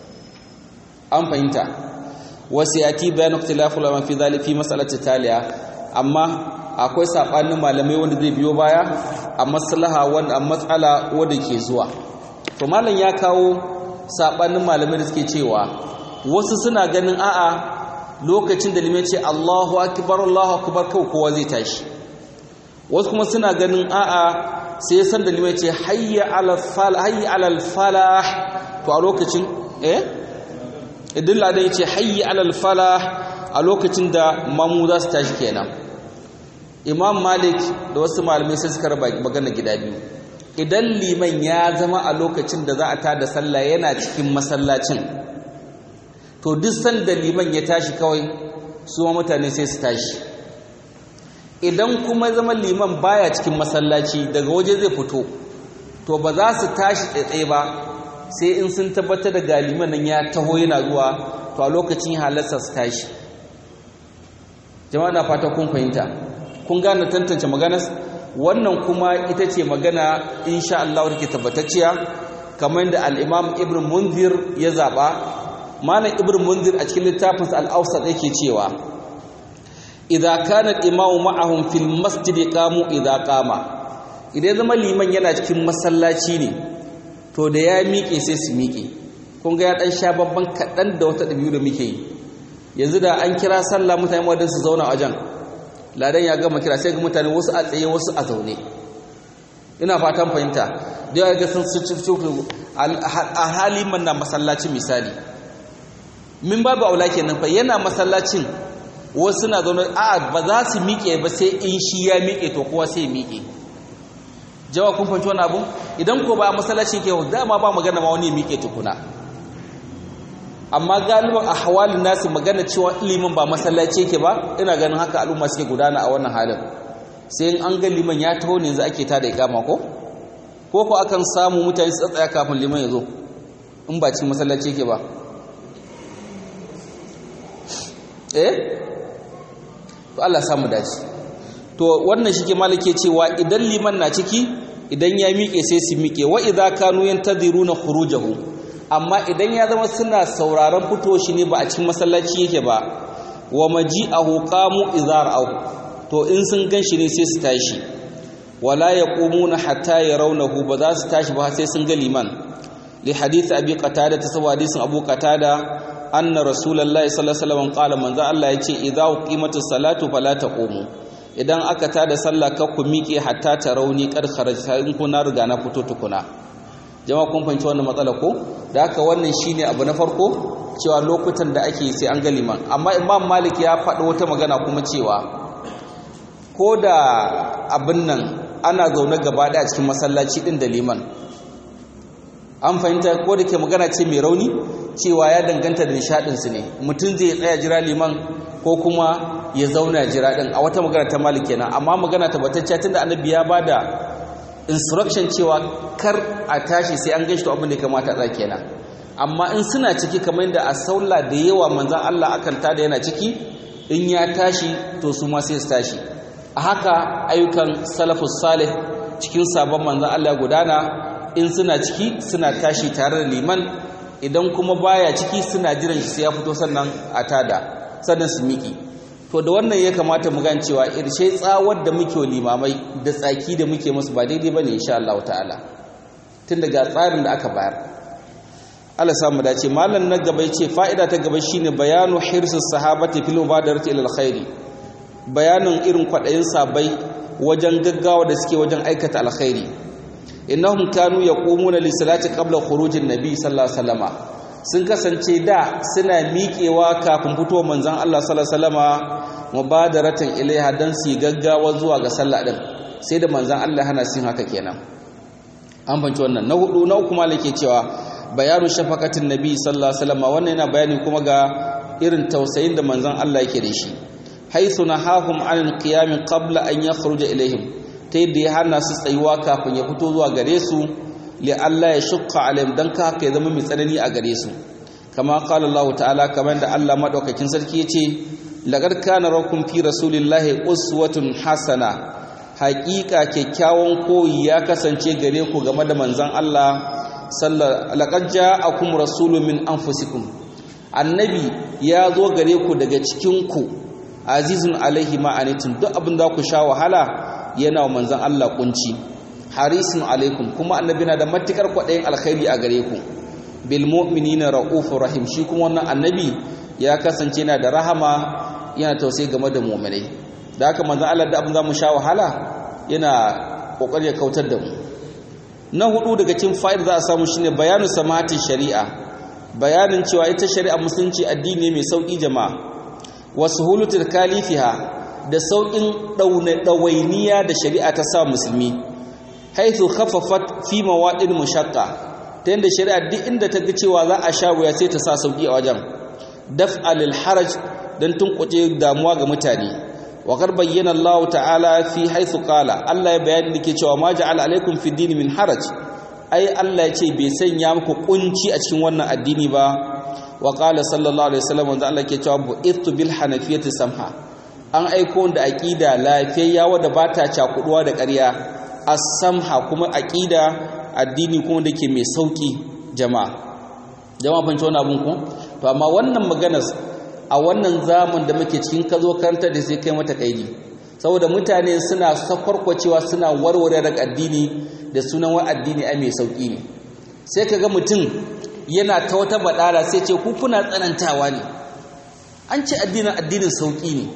an fahimta wasu yati bayan ikhtilafu ulama fi zalika fi mas'alati taliya amma akwai sabanin malamai wanda zai biyo baya a maslaha wanda a matsala wanda ke zuwa to malam ya kawo sabanin malamai da suke cewa wasu suna ganin a'a lokacin da limai ce Allahu akbar Allahu akbar kawai kowa zai tashi wasu kuma suna ganin a'a sai san da limai ce hayya alal falah hayya alal falah to a lokacin eh idan ladan ya ce hayyi alal falah a lokacin da mamu za su tashi kenan imam malik da wasu malamai sai suka raba magana gida biyu idan liman ya zama a lokacin da za a tada sallah yana cikin masallacin to duk sanda liman ya tashi kawai su ma mutane sai su tashi idan kuma zama liman baya cikin masallaci daga waje zai fito to ba za su tashi tsaye ba sai in sun tabbatar da galiman nan ya taho yana zuwa to a lokacin halarsa su tashi jama'a na fata kun fahimta kun gane tantance maganar wannan kuma ita ce magana insha Allah take tabbatacciya kamar da al-Imam Ibn Munzir ya zaba malam Ibn Munzir a cikin littafinsa al-Awsat yake cewa idza kana al-imamu ma'ahum fil masjid qamu idza qama idan zama liman yana cikin masallaci ne to da ya miƙe sai su miƙe kun ga ya ɗan sha babban kaɗan da wata ɗabi'u da muke yi yanzu da an kira sallah mutane wadda su zauna a wajen ladan ya gama kira sai ga mutane wasu a tsaye wasu a zaune ina fatan fahimta da yawa ga sun su a hali man na masallacin misali min babu aula kenan fa yana masallacin wasu na zaune a ba za su miƙe ba sai in shi ya miƙe to kowa sai ya miƙe jawa kun fahimci wani abu idan ko ba a masallaci ke dama ba magana ma wani ya miƙe tukuna amma galiban a hawalin nasu magana cewa ilimin ba masallaci yake ba ina ganin haka al'umma suke gudana a wannan halin sai in an ga liman ya taho ne yanzu ake tada ikama ko ko ko akan samu mutane su tsaya kafin liman ya zo in ba cikin masallaci yake ba eh to Allah samu dace to wannan shi ke malike cewa idan liman na ciki idan ya miƙe sai su miƙe wa idza kanu yantadhiruna khurujahu amma idan ya zama suna sauraron fito shi ne ba a cikin masallaci yake ba wa maji'ahu qamu idza ra'ahu to in sun ganshi ne sai su tashi wala yaqumuna hatta yarawnahu ba za su tashi ba sai sun ga liman li hadith abi qatada ta saboda hadisin abu qatada anna rasulullahi sallallahu alaihi wasallam qala manzo Allah yace idza uqimatus salatu fala taqumu idan aka tada sallah ka ku miƙe hatta ta rauni kar kharajta in ku na riga na fito tukuna jama'a kun fahimci wannan matsala ko da haka wannan shine abu na farko cewa lokutan da ake sai an ga liman amma imam malik ya faɗi wata magana kuma cewa ko da abin nan ana zaune gaba ɗaya cikin masallaci ɗin da liman an fahimta ko da ke magana ce mai rauni cewa ya danganta da nishaɗinsu ne mutum zai tsaya jira liman ko kuma ya zauna jira ɗin a wata magana ta malik kenan amma magana tabbatacciya tunda annabi ya ba da instruction cewa kar a tashi sai an gaishe to abin da ya kamata a kenan amma in suna ciki kamar yadda a saula da yawa manzan Allah akan tada yana ciki in ya tashi to su ma sai su tashi a haka ayyukan salafus salih cikin sabon manzan Allah gudana in suna ciki suna tashi tare da liman idan kuma baya ciki suna jiran shi sai ya fito sannan a tada sannan su miki to da wannan ya kamata mu gan cewa irshe tsawar da muke limamai da tsaki da muke musu ba daidai bane insha Allah ta'ala tun daga tsarin da aka bayar Allah samu dace mallan na gaba yace fa'ida ta gaba shine bayanu hirsus sahabati fil mubadarati ila alkhairi bayanin irin kwadayin sabai wajen gaggawa da suke wajen aikata alkhairi innahum kanu yaqumuna li salati qabla khurujin nabi sallallahu alaihi wasallama sun kasance da suna miƙewa kafin fitowar manzon Allah sallallahu alaihi wasallama mubadaratan ilaiha dan su gaggawa zuwa ga sallah din sai da manzon Allah hana sin haka kenan an banci wannan na hudu na uku malake cewa bayanu shafaqatin nabi sallallahu alaihi wasallama wannan yana bayani kuma ga irin tausayin da manzon Allah yake da shi haythu nahahum anil qiyam qabla an yakhruja ilaihim ta yadda ya hana su tsayuwa kafin ya fito zuwa gare su li Allah ya shukka alaihim dan ka haka ya zama mai tsanani a gare su kama qala Allah ta'ala kamar da Allah madaukakin sarki yace laqad kana rakum fi rasulillahi uswatun hasana haƙiƙa kyakkyawan koyi ya kasance gare ku game da manzon Allah sallallahu laqad ja'akum rasulun min anfusikum annabi ya zo gare ku daga cikin ku azizun alaihi ma'anitum duk abin da ku sha wahala yana wa manzan Allah kunci harisun alaikum kuma annabi na da matukar kwaɗayin alkhairi a gare ku bil mu'minina raufur rahim shi kuma wannan annabi ya kasance yana da rahama yana tausayi game da mu'minai da haka manzan Allah da abin za mu sha wahala yana kokari ya kautar da mu na hudu daga cikin fa'id za a samu shine bayanu samati shari'a bayanin cewa ita shari'a musulunci addini mai sauki jama'a wasu hulutul kalifiha da sauƙin ɗawainiya da shari'a ta sa musulmi haithu khaffafat fi mawaɗin mushaqqa ta yadda shari'a duk inda ta ga cewa za a sha wuya sai ta sa sauƙi a wajen daf'a lil haraj dan tunkuce damuwa ga mutane wa qad bayyana Allah ta'ala fi haithu qala Allah ya bayani dake cewa ma ja'ala alaikum fi dini min haraj ai Allah ya ce bai sanya muku kunci a cikin wannan addini ba wa qala sallallahu alaihi wasallam wanda Allah ke cewa bu'ithu bil hanafiyati samha an aiko da aqida lafiyayya wadda ba ta cakuduwa da ƙarya as-samha kuma aqida addini kuma dake mai sauki jama'a jama'a ban wannan abun ku to amma wannan maganar a wannan zaman da muke cikin kazo karanta da sai kai mata kaidi saboda mutane suna sakwarkwacewa suna warware da addini da sunan wa addini ai mai sauki ne sai kaga mutum yana ta wata badara sai ce ku kuna tsanantawa ne an ce addinin addinin sauki ne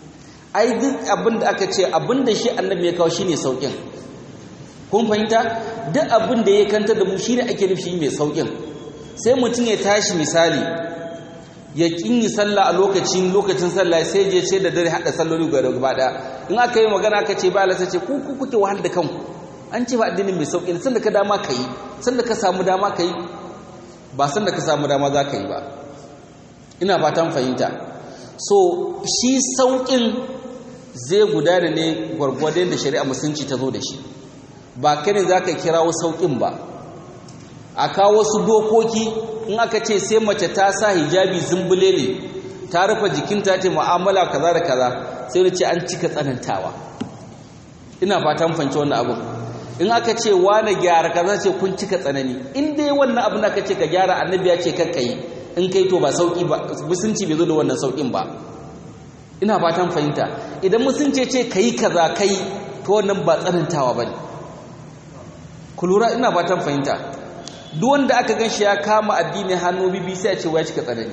ai duk abinda aka ce abinda shi annabi ya kawo shine saukin kun fahimta duk abinda ya kanta da mu shine ake nufi mai saukin sai mutum ya tashi misali ya kinyi sallah a lokacin lokacin sallah sai je ce da dare hada salloli ga gaba daya in aka yi magana aka ce ba Allah sai ce ku ku kuke wahal da kanku an ce ba addinin mai sauki sanda ka dama kai sanda ka samu dama kai ba sanda ka samu dama za ka yi ba ina fatan fahimta so shi saukin zai gudana ne gwargwadon da shari'a musulunci ta zo da shi ba kai ne za ka kirawo saukin ba a kawo wasu dokoki in aka ce sai mace ta sa hijabi zumbule ne ta rufe jikinta ta mu'amala kaza da kaza sai da ce an cika tsanantawa ina fatan fahimci wannan abin in aka ce wane gyara kaza ce kun cika tsanani in dai wannan abin da aka ce ka gyara annabi ya ce kakka yi in kai to ba sauki ba musunci bai zo da wannan saukin ba ina fatan fahimta idan musunci ce kai kaza kai to wannan ba tsanantawa bane ku lura ina fatan fahimta duk wanda aka ganshi ya kama addini hannu bibi sai ya ce wai cika tsanani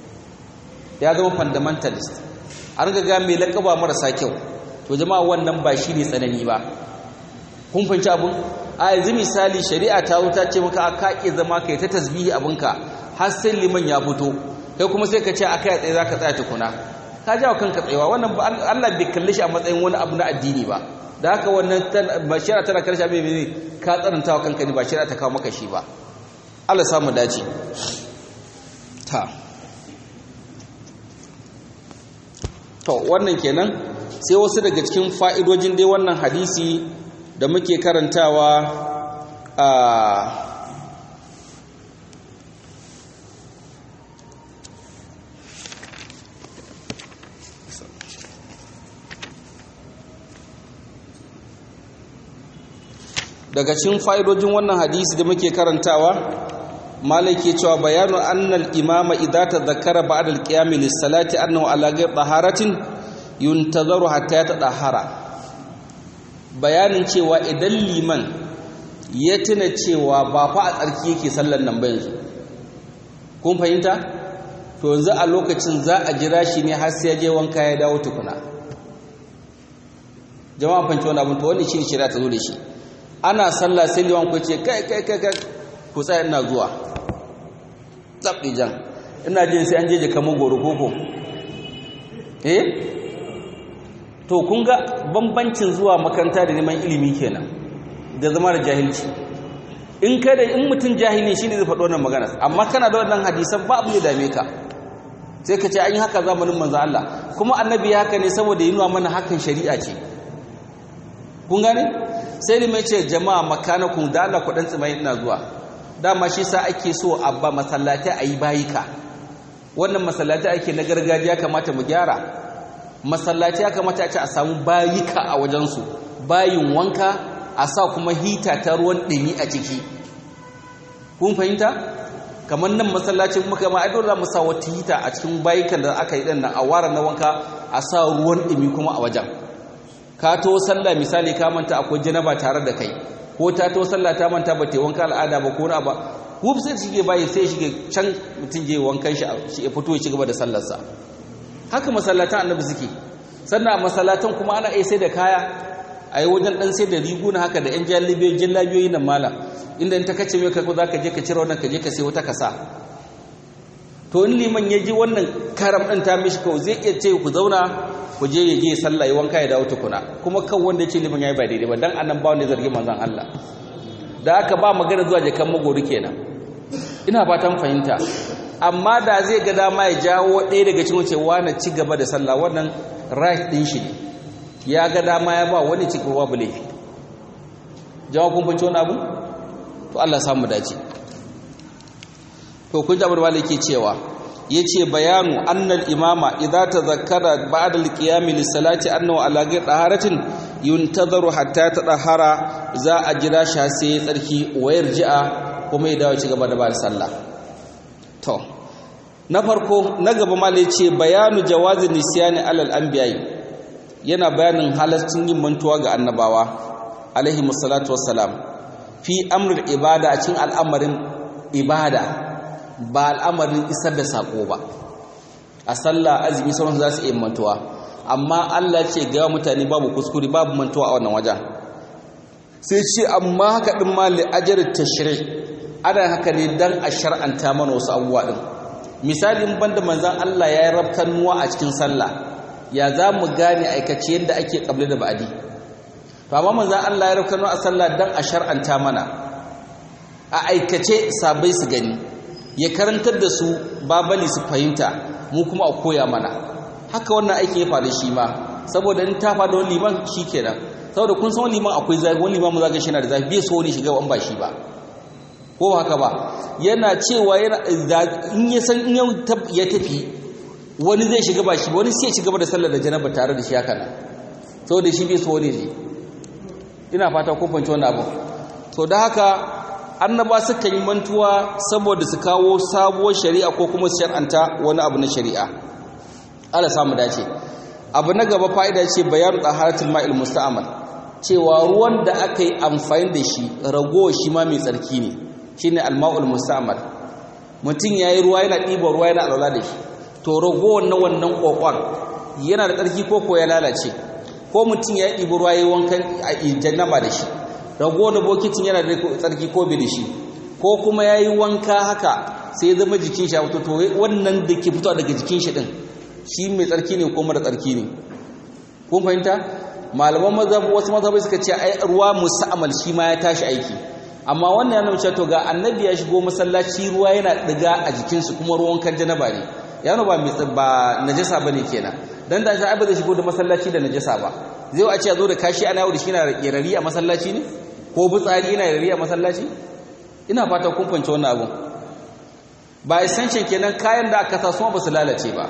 ya zama fundamentalist an ga mai lakaba marasa kyau to jama'a wannan ba shi ne tsanani ba kun fahimci abun a yanzu misali shari'a ta zo ta ce maka aka ke zama kai ta tasbihi abinka har sai liman ya fito kai kuma sai ka ce aka ya tsaye zaka tsaya tukuna ka jawo kanka tsayawa wannan Allah bai kalle shi a matsayin wani abu na addini ba da haka wannan ba shari'a tana karshe abin ne ka tsananta wa kanka ne ba shari'a ta kawo maka shi ba Allah samu dace ta to wannan kenan sai wasu daga cikin fa'idojin dai wannan hadisi da muke karantawa a daga cikin fa'idojin wannan hadisi da muke karantawa malaki cewa bayanu annal imama idza tadhakkara ba'da al-qiyam lis-salati annahu ala ghayr taharatin yuntazaru hatta yatahara bayanin cewa idan liman ya tuna cewa ba fa a tsarki yake sallar nan ba yanzu kun fahimta to yanzu a lokacin za a jira shi ne har sai ya je wanka ya dawo tukuna jama'a fanci wani abin to wannan shi ne shari'a ta zo da shi ana sallah sai liman ku ce kai kai kai kai ku tsaya ina zuwa tsabdi jan ina jin sai an je jaka magoro koko eh to kun ga bambancin zuwa makaranta da neman ilimi kenan da zama da jahilci in kai da in mutum jahili shine zai faɗo wannan magana amma kana da wannan hadisan ba abu ya dame ka sai ka ce an yi haka zamanin manzo Allah kuma annabi ya haka ne saboda yi nuna mana hakan shari'a ce kun gane sai limai ce jama'a makanakun da Allah kuɗin tsimai ina zuwa dama shi sa ake so a ba masallatai a yi bayika wannan masallatai ake na gargajiya kamata mu gyara masallatai ya kamata a ce a samu bayika a wajensu bayin wanka a sa kuma hita ta ruwan ɗumi a ciki kun fahimta kamar nan masallacin muka ma dole za mu sa wata hita a cikin bayikan da aka yi ɗan nan a ware na wanka a sa ruwan ɗumi kuma a wajen ka to sallah misali ka manta akwai janaba tare da kai ko ta to sallah ta manta ba ta wanka al'ada ba ko na ba wuf sai shige bayi sai shige can mutum je wankan shi ya fito ya ci gaba da sallarsa haka masallatan annabi suke sannan a masallatan kuma ana iya sai da kaya a yi wajen dan sai da riguna haka da yan jallabiyoyi jallabiyoyi nan mala inda in ta kace mai kako za ka je ka cire wannan ka je ka sai wata kasa to in liman ya ji wannan karam ɗin ta mishi kawai zai iya ce ku zauna ku je ya je sallah ya wanka ya dawo tukuna kuma kan wanda ya ce liman ya yi ba daidai ba dan annan ba wanda zargi manzon Allah da aka ba magana zuwa jakan magori kenan ina fatan fahimta amma da zai ga dama ya jawo ɗaya daga cikin wucewa na ci gaba da sallah wannan right ɗin shi ne ya ga dama ya ba wani ci gaba babu laifi jawo kun fahimci wani abu to Allah samu dace to kun jabar wale ke cewa yace bayanu annal imama idza tazakkara ba'da al-qiyam lis-salati annahu ala ghayr taharatin yuntazaru hatta tadahara za a jira shi sai ya tsarki wayar ji'a kuma ya dawo ci gaba da ba sallah to na farko na gaba ma ce bayanu jawazin nisyani alal anbiya'i yana bayanin halaccin yin mantuwa ga annabawa alaihi musallatu wassalam fi amrul ibada a cikin al'amarin ibada ba al'amarin isar da sako ba a sallah azumi sauran za su iya mantuwa amma Allah ce ga mutane babu kuskure babu mantuwa a wannan wajen sai ce amma haka din ma li ajr tashri' ana haka ne dan a shar'anta mana wasu abubuwa din misalin banda manzon Allah ya yi rabtanuwa a cikin sallah ya za mu gane aikace yadda ake kable da ba'adi to amma manzon Allah ya rabtanuwa a sallah dan a shar'anta mana a aikace sabai su gani ya karantar da su babali su fahimta mu kuma a koya mana haka wannan aikin ya faru shi ma saboda in ta faɗa wani liman shi kenan saboda kun san wani liman akwai zafi wani liman mu zaga shi na da zafi bai so wani shiga wani ba shi ba ko ba haka ba yana cewa yana in ya san in ya tafi wani zai shiga ba shi wani sai ya shiga da sallar da janaba tare da shi haka nan saboda shi bai so wani ne ina fata kun fahimci wannan abu to da haka annaba suka yi mantuwa saboda su kawo sabuwar shari'a ko kuma su shar'anta wani abu na shari'a Allah samu dace abu na gaba fa'ida ce bayan taharatul ma'il musta'mal cewa ruwan da aka yi amfani da shi ragowa shi ma mai tsarki ne shine al-ma'ul musta'mal mutum yayi ruwa yana ɗiba ruwa yana alwala da shi to ragowar na wannan kokon yana da tsarki ko ko ya lalace ko mutum ya ɗiba ruwa yayi wankan jannaba da shi rago da bokitin yana da tsarki ko bai da shi ko kuma ya yi wanka haka sai ya zama jikin shi a fito to wannan da ke fito daga jikin shi din shi mai tsarki ne ko mara tsarki ne kun fahimta malaman mazhab wasu mazhabai suka ce ai ruwa musa'amal shi ma ya tashi aiki amma wannan yana mace to ga annabi ya shigo masallaci ruwa yana diga a jikinsu kuma ruwan kan janaba ne yana ba ba najasa bane kenan dan da shi ba zai shigo da masallaci da najasa ba zai a ce ya zo da kashi ana yau da shi na yarari a masallaci ne ko butsari yana yarari a masallaci ina fata kun fahimci wannan abun ba essential kenan kayan da aka sa su ba su lalace ba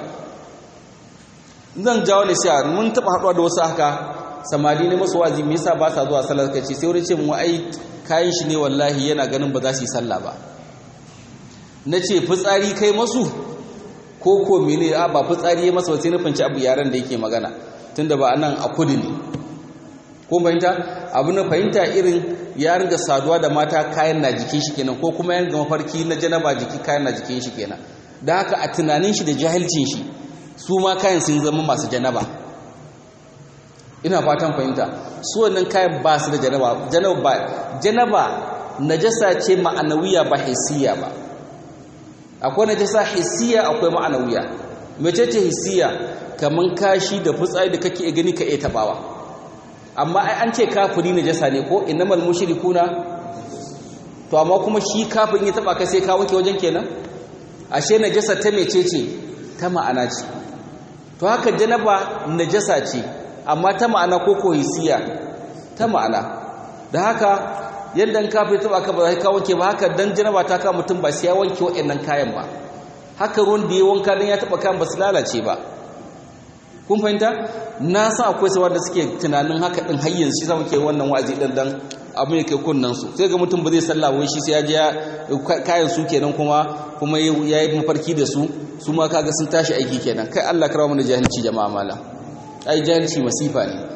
zan jawo ne sai mun taba haɗuwa da wasu haka samari ne masu wazi me yasa ba sa zuwa sallar kace sai wurin ce mu ai kayan shi ne wallahi yana ganin ba za su yi sallah ba nace fitsari kai masu ko ko mene a ba fitsari ya masa ba sai na fanci abu yaran da yake magana tunda ba anan a kudu ne ko fahimta abu na fahimta irin ya ringa saduwa da mata kayan na jikin shi kenan ko kuma yan ga mafarki na janaba jiki kayan na jikin shi kenan da haka a tunanin shi da jahilcin shi su ma kayan sun zama masu janaba ina fatan fahimta su wannan kayan ba su da janaba janaba ba janaba najasa ce ma'anawiya ba hissiya ba akwai najasa hissiya akwai ma'anawiya mece ce hissiya kaman kashi da fitsari da kake gani ka iya tabawa amma ai an ce kafiri najasa ne ko innamal mushrikuna to amma kuma shi kafirin ya taba ka sai ka wanke wajen kenan ashe najasa ta mecece ta ma'ana ce to haka janaba najasa ce amma ta ma'ana ko kohisiya ta ma'ana da haka yadda in kafin taba ka ba za ka wanke ba haka dan janaba ta ka mutum ba sai ya wanke waɗannan kayan ba haka ruwan da ya wanka dan ya taba kayan ba su lalace ba kun fahimta na sa akwai sawa da suke tunanin haka din har yanzu shi zama ke wannan wa'azi din dan abin ya kai kunnan su sai ga mutum ba zai sallah wai shi sai ya je kayan su kenan kuma kuma ya yi mafarki da su su ma kaga sun tashi aiki kenan kai Allah karawa mana jahilci jama'a mala ai jahilci masifa ne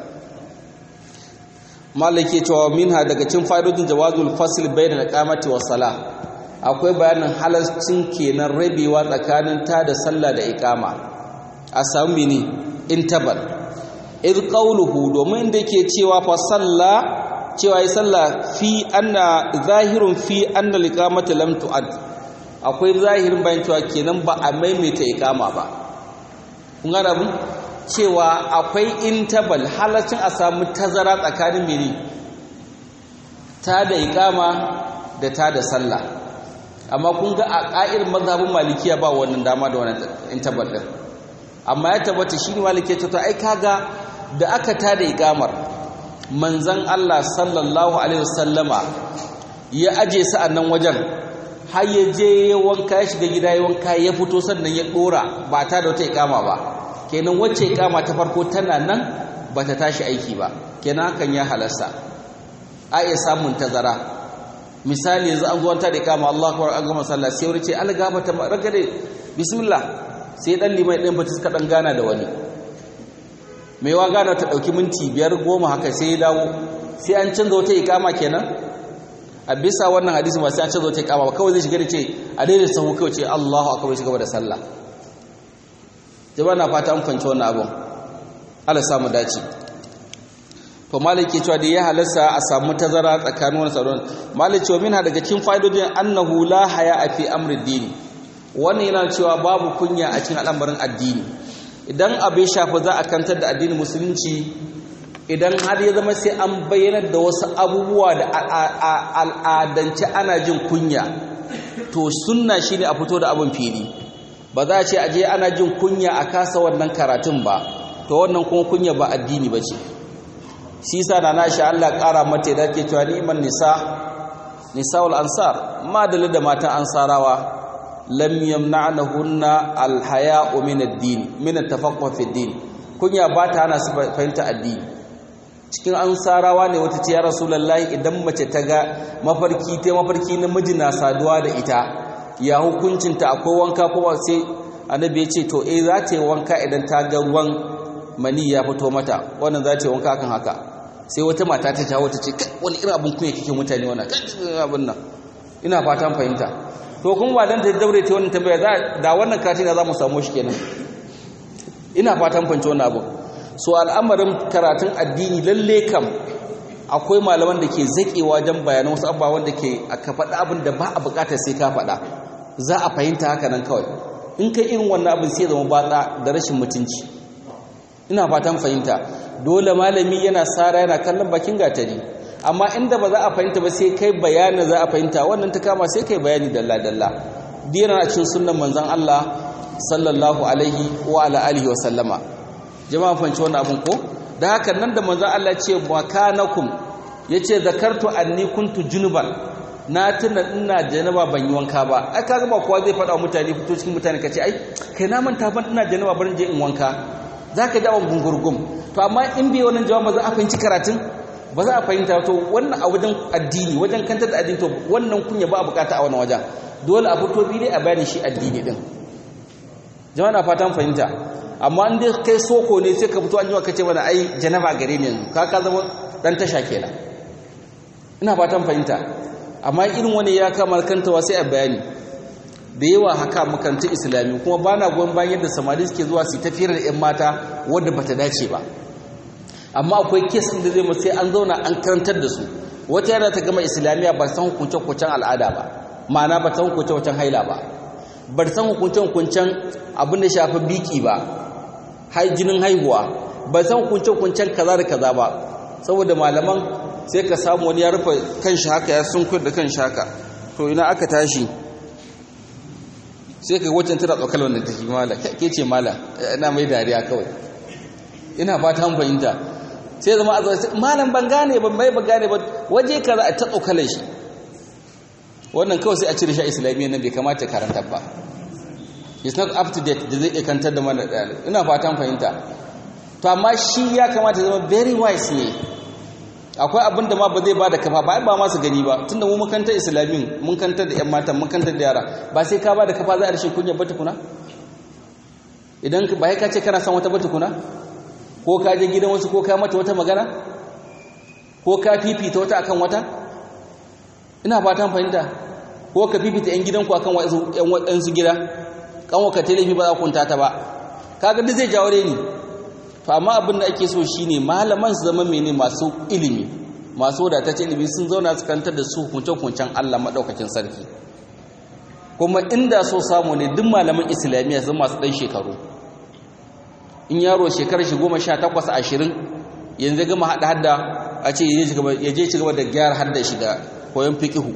malaki cewa minha daga cikin fa'idodin jawazul fasl bayna al-qamati was salah akwai bayanin halalcin kenan rabewa tsakanin ta da sallah da iqama a samu mini intabal id qawluhu domin da yake cewa fa salla cewa yi sallah fi anna zahirun fi anna al-iqamata lam tu'ad akwai zahirin bayan cewa kenan ba a maimaita iqama ba kun ga abin cewa akwai intabal halacin a samu tazara tsakanin mene ta da iqama da ta da sallah amma kun ga a ƙa'ir mazhabin malikiya ba wannan dama da wannan intabal din amma ya tabbata shi ne malikiya ce to ai kaga da aka ta da iqamar manzon Allah sallallahu alaihi wasallama ya aje su a nan wajen har ya je ya wanka ya shiga gida ya wanka ya fito sannan ya dora ba ta da wata iqama ba kenan wacce ikama ta farko tana nan ba ta tashi aiki ba kenan hakan ya halasta a iya samun tazara misali yanzu an zo ta da ikama Allah akbar an gama sallah sai wani ce Allah gaba ta ragade bismillah sai dan limai din bata suka dan gana da wani mai wa gana ta dauki minti biyar goma haka sai ya dawo sai an canza wata ikama kenan a bisa wannan hadisi ba sai an canza wata ikama ba kawai zai shiga da ce a daidai sahu kawai ce Allahu akbar shi gaba da sallah jama'a na fata an fanci wannan abin Allah samu dace to maliki cewa da ya halarsa a samu tazara tsakanin wani sauran maliki cewa minha daga cikin fa'idodin annahu la haya a fi amri dini wannan yana cewa babu kunya a cikin al'amarin addini idan abu ya shafi za a kantar da addinin musulunci idan har ya zama sai an bayyanar da wasu abubuwa da al'adance ana jin kunya to sunna shine a fito da abin fili ba za a ce aje ana jin kunya a kasa wannan karatun ba to wannan kuma kunya ba addini ba ce shi sa na nashi Allah ƙara mata da ke cewa ni'man nisa nisa'ul ansar ma da da matan ansarawa lam yamna'nahunna alhaya'u min ad-din min at-tafaqquh fi ad-din kunya ba ta hana su fahimta addini cikin ansarawa ne wata ce ya rasulullahi idan mace ta ga mafarki ta mafarki namiji na saduwa da ita ya hukuncinta akwai wanka kuma sai annabi ya ce to eh za ta yi wanka idan ta ga ruwan mani ya fito mata wannan za ta yi wanka kan haka sai wata mata ta jawo ta ce kai wani irin abin kunya kike mutane wannan abin nan ina fatan fahimta to kuma ba dan ta daure ta wannan tambaya za da wannan katin za mu samu shi kenan ina fatan fahimta wannan abu so al'amarin karatun addini lalle kam akwai malaman da ke zaƙewa wajen bayanan wasu abubuwa wanda ke ka faɗa abin da ba a buƙatar sai ka faɗa za a fahimta haka nan kawai in kai irin wannan abin sai zama batsa da rashin mutunci ina fatan fahimta dole malami yana sara yana kallon bakin gatari amma inda ba za a fahimta ba sai kai bayanin za a fahimta wannan ta kama sai kai bayani dalla dalla dina a cikin sunnan manzon Allah sallallahu alaihi wa ala alihi wa sallama jama'a fahimci wannan abun ko da haka nan da manzon Allah ce makanakum yace zakartu anni kuntu junuban na tuna ina janaba ban yi wanka ba ai kaga ba kowa zai faɗa mutane fito cikin mutane kace ai kai na manta ban ina janaba barin je in wanka zaka ji abun gungurgum to amma in bai wannan jawab ba za a fahimci karatun ba za a fahimta to wannan a wajen addini wajen kanta da addini to wannan kunya ba a bukata a wannan wajen dole a fito bi dai a bayani shi addini din jama'a na fatan fahimta amma in dai kai soko ne sai ka fito an yi kace mana ai janaba gare ni yanzu ka ka zama dan tasha kenan ina fatan fahimta amma irin wani ya kama kantawa sai a bayani da yawa haka makarantar islami kuma ba na goyon bayan yadda samari suke zuwa su tafiyar da 'yan mata wadda bata dace ba amma akwai kes ɗin da zai mu sai an zauna an karantar da su wata yana ta gama islamiyya ba san hukunce-hukuncen al'ada ba ma'ana ba san hukunce-hukuncen haila ba ba san hukunce-hukuncen abin da shafi biki ba jinin haihuwa ba san hukunce-hukuncen kaza da kaza ba saboda malaman sai ka samu wani ya rufe kan shi haka ya sun da kan shi haka to ina aka tashi sai ka wacce tana tsokal wannan take mala ke ce mala ina mai dariya kawai ina fata an fahimta sai zama a zai malam ban gane ban mai ban gane ba waje kaza a ta tsokalar shi wannan kawai sai a cire shi a islamiyya nan bai kamata karanta ba it's not up to date da zai iya kantar da mana ina fatan fahimta to amma shi ya kamata zama very wise ne akwai abin da ma ba zai ba da kafa ba ba masu gani ba tunda mu makantar islamin mun kantar da 'yan matan mun kantar da yara ba sai ka ba da kafa za a rashin kunya ba tukuna idan ba ka ce kana son wata ba tukuna ko ka je gidan wasu ko ka mata wata magana ko ka fifita wata akan wata ina fatan fahimta ko ka fifita 'yan gidanku akan waɗansu gida kanwa ka telefi ba za ku kunta ta ba kaga duk zai jawo ni to amma abin da ake so shine malaman su zama mene masu ilimi masu wadatacce ilimi sun zauna su kantar da su hukunce-hukuncen Allah madaukakin sarki kuma inda so samu ne duk malaman islamiyya sun masu dan shekaru in yaro shekarar shi goma sha takwas ashirin yanzu gama haɗa hadda a ce ya je ci gaba da gyara hadda shi da koyon fikihu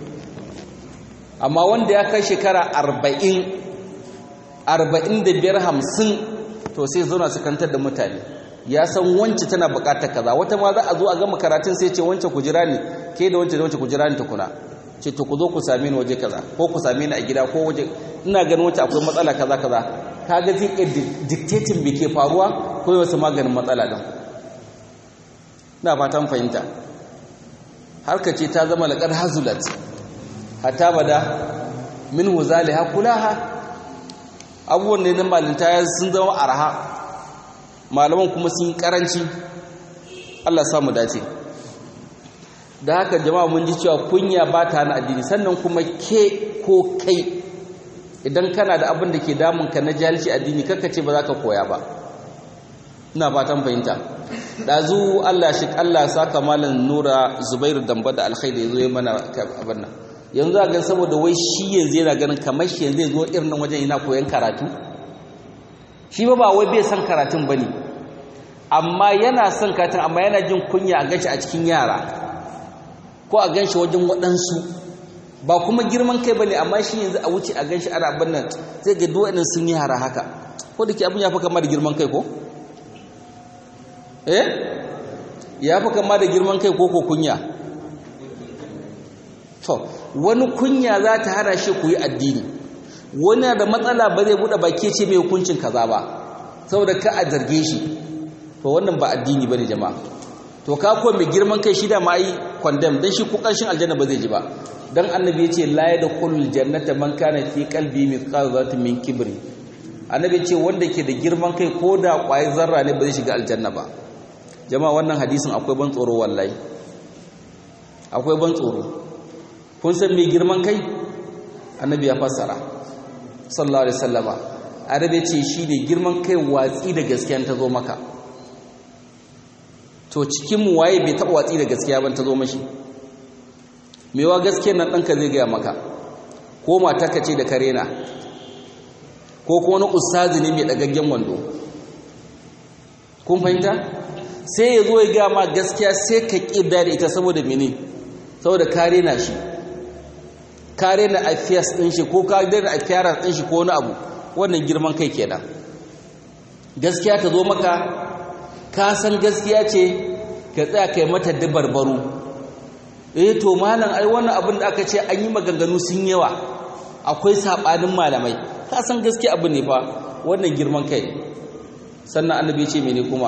amma wanda ya kai shekara arba'in arba'in da biyar hamsin to sai zauna su kantar da mutane ya san wance tana bukatar kaza wata ma za a zo a gama karatun sai ce wance ku jira ni ke da wance da wance ku jira ni tukuna ce to ku zo ku same ni waje kaza ko ku same ni a gida ko waje ina ganin wance akwai matsala kaza kaza kaga zai iya dictating me ke faruwa ko wasu maganin matsala din ina fatan fahimta harka ce ta zama laqad hazulat hatta bada min huzaliha kulaha abubuwan ne na malinta sun zama arha malaman kuma sun yi karanci Allah samu dace da haka jama'a mun ji cewa kunya ba ta na addini sannan kuma ke ko kai idan kana da abin da ke damunka na jahilci addini kakka ce ba za ka koya ba ina fatan fahimta ɗazu Allah shi Allah saka malam nura zubairu damba da alkhairi ya zo ya mana abin nan yanzu a gan saboda wai shi yanzu yana ganin kamar shi yanzu zo irin nan wajen yana koyon karatu shi ba ba wai bai son karatun ba ne amma yana son karatun amma yana jin kunya a ganshi a cikin yara ko a ganshi wajen waɗansu ba kuma girman kai ba ne amma shi yanzu a wuce a ganshi ana abin nan zai ga duwaɗin sun yi yara haka ko da ke abin ya fi kama da girman kai ko eh ya fi kama da girman kai ko ko kunya to wani kunya za ta hana shi ku yi addini wani da matsala ba zai buɗe baki ce mai hukuncin kaza ba saboda ka a zarge shi to wannan ba addini bane jama'a to ka ko mai girman kai shi da ma yi condemn dan shi ko karshen aljanna ba zai ji ba dan annabi yace la yadkhulul jannata man kana fi qalbi mithqal dharratin min kibri annabi yace wanda ke da girman kai ko da kwai zarra ne ba zai shiga aljanna ba jama'a wannan hadisin akwai ban tsoro wallahi akwai ban tsoro kun san mai girman kai annabi ya fassara sallallahu alaihi wasallama arabe ce shi ne girman kai watsi da gaskiya ta zo maka to cikin mu waye bai taba watsi da gaskiya ban ta zo mashi mewa gaskiyar nan ɗanka zai gaya maka ko matarka ce da karena ko kuma wani ustazi ne mai ɗagaggen wando kun fahimta sai ya zo ya ga ma gaskiya sai ka ƙirda da ita saboda mene saboda kare na shi kare na affairs ɗin shi ko kare na affairs ɗin shi ko wani abu wannan girman kai kenan gaskiya ta zo maka ka san gaskiya ce ka tsaya kai mata dabarbaru eh to malam ai wannan abin da aka ce an yi maganganu sun yawa akwai sabanin malamai ka san gaskiya abin ne fa wannan girman kai sannan annabi ce mene kuma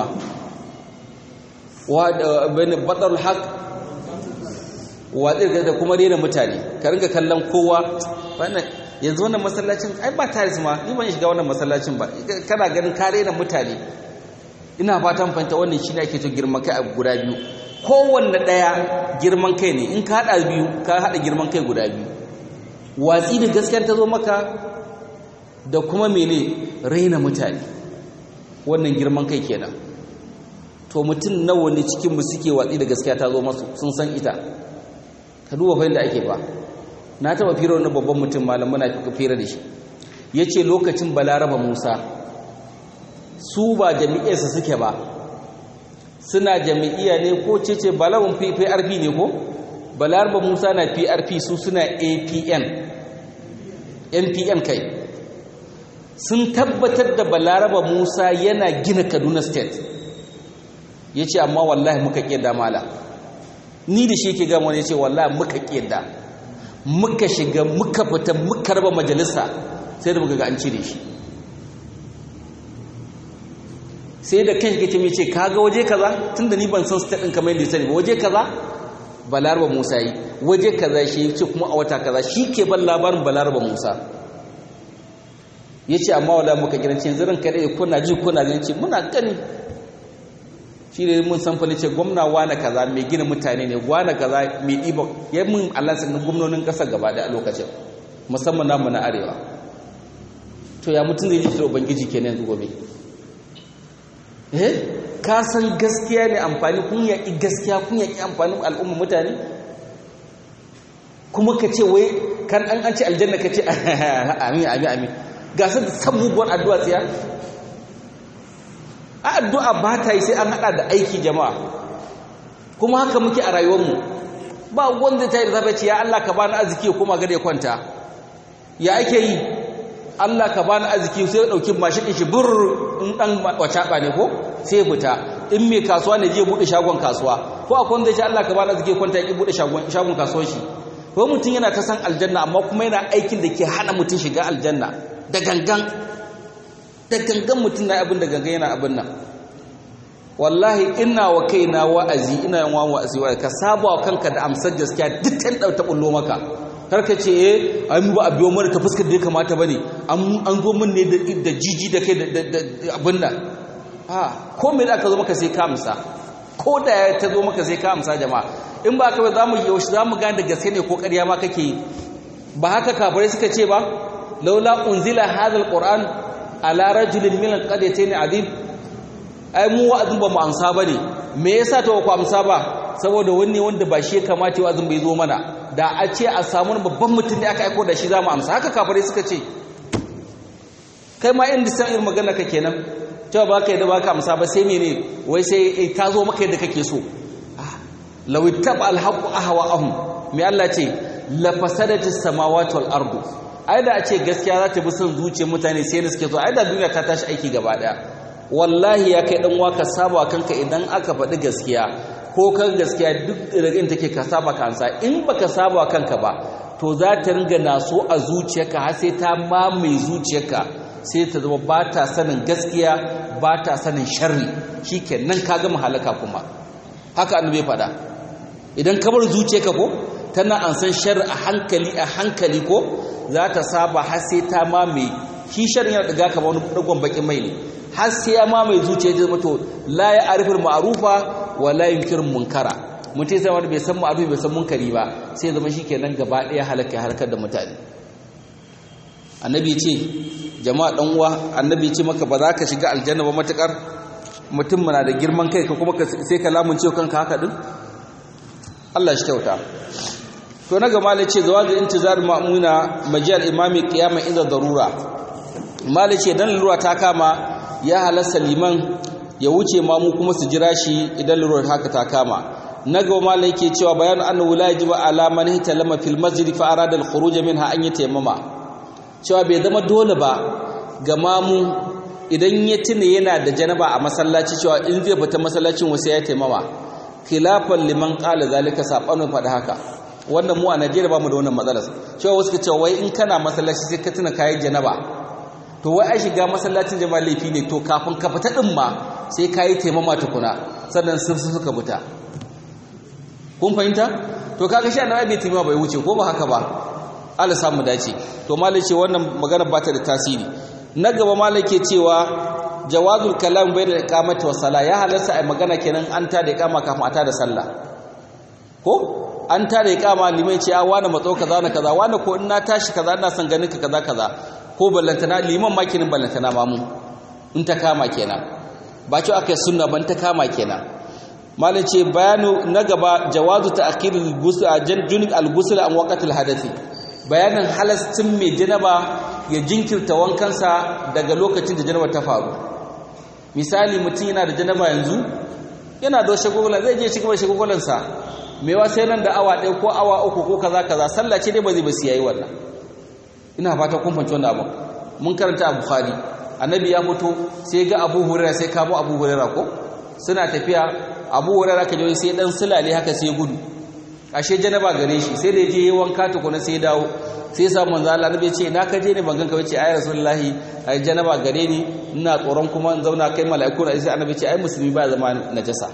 wa bani batarul haq wa da kuma rena mutane ka ringa kallon kowa wannan yanzu wannan masallacin ai ba taris ma ni ban shiga wannan masallacin ba kana ganin ka rena mutane ina fatan fahimta wannan shine ake to girman kai a guda biyu kowanne daya girman kai ne in ka hada biyu ka hada girman kai guda biyu watsi da gaskiyar ta zo maka da kuma mene raina mutane wannan girman kai kenan to mutum nawa ne cikin mu suke watsi da gaskiya ta zo masu sun san ita ka duba fa da ake ba na taba fira wani babban mutum malam muna fira da shi yace lokacin balaraba Musa su ba jami'arsa suke ba suna jami'iya ne ko cece balawun PRP ne ko balaraba Musa na PRP su suna APN NPN kai sun tabbatar da balaraba Musa yana gina Kaduna State yace amma wallahi muka kiyada mala ni da shi yake gama ne yace wallahi muka kiyada muka shiga muka fita muka raba majalisa sai da muka ga an cire shi sai da kan shi mai ce kaga waje kaza tunda ni ban san state din kamar yadda sani ba waje kaza balaraba musa yi waje kaza shi ce kuma a wata kaza shi ke ban labarin balaraba musa ya ce amma wala muka gidan ce zirin kaɗai kuna ji kuna gani ce muna gani shi ne mun san fa ce gwamna wane kaza mai gina mutane ne wane kaza mai ɗiba ya mun Allah sanin gwamnonin ƙasar gaba da a lokacin musamman namu na arewa to ya mutum zai ji da ubangiji kenan yanzu gobe eh ka san gaskiya ne amfani kun yaƙi gaskiya kun yaƙi amfanin al'umma mutane kuma ka ce wai kan an an ce aljanna ka ce amin amin amin ga su san muguwar addu'a tsiya a addu'a ba ta yi sai an haɗa da aiki jama'a kuma haka muke a rayuwarmu ba wanda ta yi da zafi ce ya Allah ka bani arziki kuma gada ya kwanta ya ake yi Allah ka bani arziki sai ya dauki mashin shi bur in dan wacaba ne ko sai fita in mai kasuwa ne je bude shagon kasuwa ko akwai wanda ya ce Allah ka bani arziki kwanta ya bude shagon shagon kasuwar shi ko mutum yana ta san aljanna amma kuma yana aikin da ke hana mutum shiga aljanna da gangan da gangan mutum na abin da gangan yana abin nan wallahi ina wa kaina wa'azi ina yin wa'azi wa ka saba wa kanka da amsar gaskiya duk tan ta bullo maka karka ce eh an ba a biyo mana ta fuskar da ya kamata bane an zo min ne da jiji da kai da abin nan a ko me da aka zo maka sai ka amsa ko da ya ta zo maka sai ka amsa jama'a in ba ka ba za mu yaushe za mu gane da gaske ne ko ƙarya ma kake yi ba haka kafirai suka ce ba laula unzila hadha alquran ala rajulin min alqaryatayn azim ai mu wa'azin ba mu amsa bane me yasa to ku amsa ba saboda wanne wanda ba shi ya kamata wa'azin bai zo mana da a ce a samu babban mutum da aka aiko da shi za mu amsa haka kafirai suka ce kai ma inda san irin magana ka kenan cewa ba ka yadda ba ka amsa ba sai mene wai sai ta zo maka yadda kake so law ittaba alhaqu ahwa'ahum me Allah ce la fasadati samawati wal ardu ai da a ce gaskiya za ta bi son zuciyar mutane sai ne suke so ai da duniya ta tashi aiki gaba daya wallahi ya kai dan waka saba kanka idan aka faɗi gaskiya ko kan gaskiya duk rigin take ka saba kansa in baka saba kanka ba to za ta ringa naso a zuciyarka har sai ta mamaye zuciyarka sai ta zama ba ta sanin gaskiya ba ta sanin sharri shikenan ka gama halaka kuma haka annabi faɗa idan ka bar zuciyarka ko tana an san sharri a hankali a hankali ko za ta saba har sai ta mamaye shi sharri yana daga kamar wani dagon bakin mai ne har sai ya mamaye zuciya ta zama to la ya arifin ma'arufa wa la yunkirin munkara mutum sai wani bai san ma'arufi bai san munkari ba sai zama shikenan gaba ɗaya halaka harkar da mutane annabi ce jama'a dan uwa annabi ce maka ba za ka shiga aljanna ba matakar mutum na da girman kai ka kuma sai ka lamunce kanka haka din Allah shi kyauta to na gama ce zawazi intizar ma'muna majal imami qiyama inda darura malice dan lura ta kama ya halasta liman ya wuce ma mu kuma su jira shi idan lura haka ta kama na gaba malai yake cewa bayanu annahu la yajibu ala man hitalama fil masjid fa arada al khuruj minha an yatayammama cewa bai zama dole ba ga mamu idan ya tuna yana da janaba a masallaci cewa in zai fita masallacin wasu ya taimama khilafan liman qala zalika sabanin faɗa haka wannan mu a Najeriya ba mu da wannan matsalar cewa wasu ka cewa wai in kana masallaci sai ka tuna kayan janaba to wai ai shiga masallacin jama'a laifi ne to kafin ka fita din ma sai kayi taimama tukuna sannan sun suka fita kun fahimta to kaga shi annabi bai taimama bai wuce ko ba haka ba Allah samu dace to malai ce wannan magana ba ta da tasiri na gaba malai ke cewa jawazul kalam bai da iqamati wa sala ya halarsa ai magana kenan an ta da iqama kafin a ta da sallah ko an ta da iqama liman ce a wani matso kaza na kaza wani ko in na tashi kaza ina son ganin ka kaza kaza ko ballantana liman ma kenan ballantana ma mu in ta kama kenan ba ce aka sunna ban ta kama kenan malai ce bayanu na gaba jawazu ta'khirul ghusl junub al-ghusl an waqtil hadathi bayanin halastin mai janaba ya jinkirta wankansa daga lokacin da janaba ta faru misali mutum yana da janaba yanzu yana da shagogolan zai je cikin shagogolansa mewa sai nan da awa ɗaya ko awa uku ko kaza kaza sallah ce dai ba zai ba yayi wannan ina fata kun fahimci wannan abin mun karanta a bukhari annabi ya fito sai ga abu hurairah sai kamo abu hurairah ko suna tafiya abu hurairah ka je sai dan sulale haka sai gudu ashe janaba gare shi sai da je yi wanka tukuna sai dawo sai sa manzo Allah nabi ce na kaje ne ban ganka bace ayi rasulullahi ai janaba gare ni ina tsoron kuma in zauna kai mala'iku na sai annabi ce ai musulmi ba zama najasa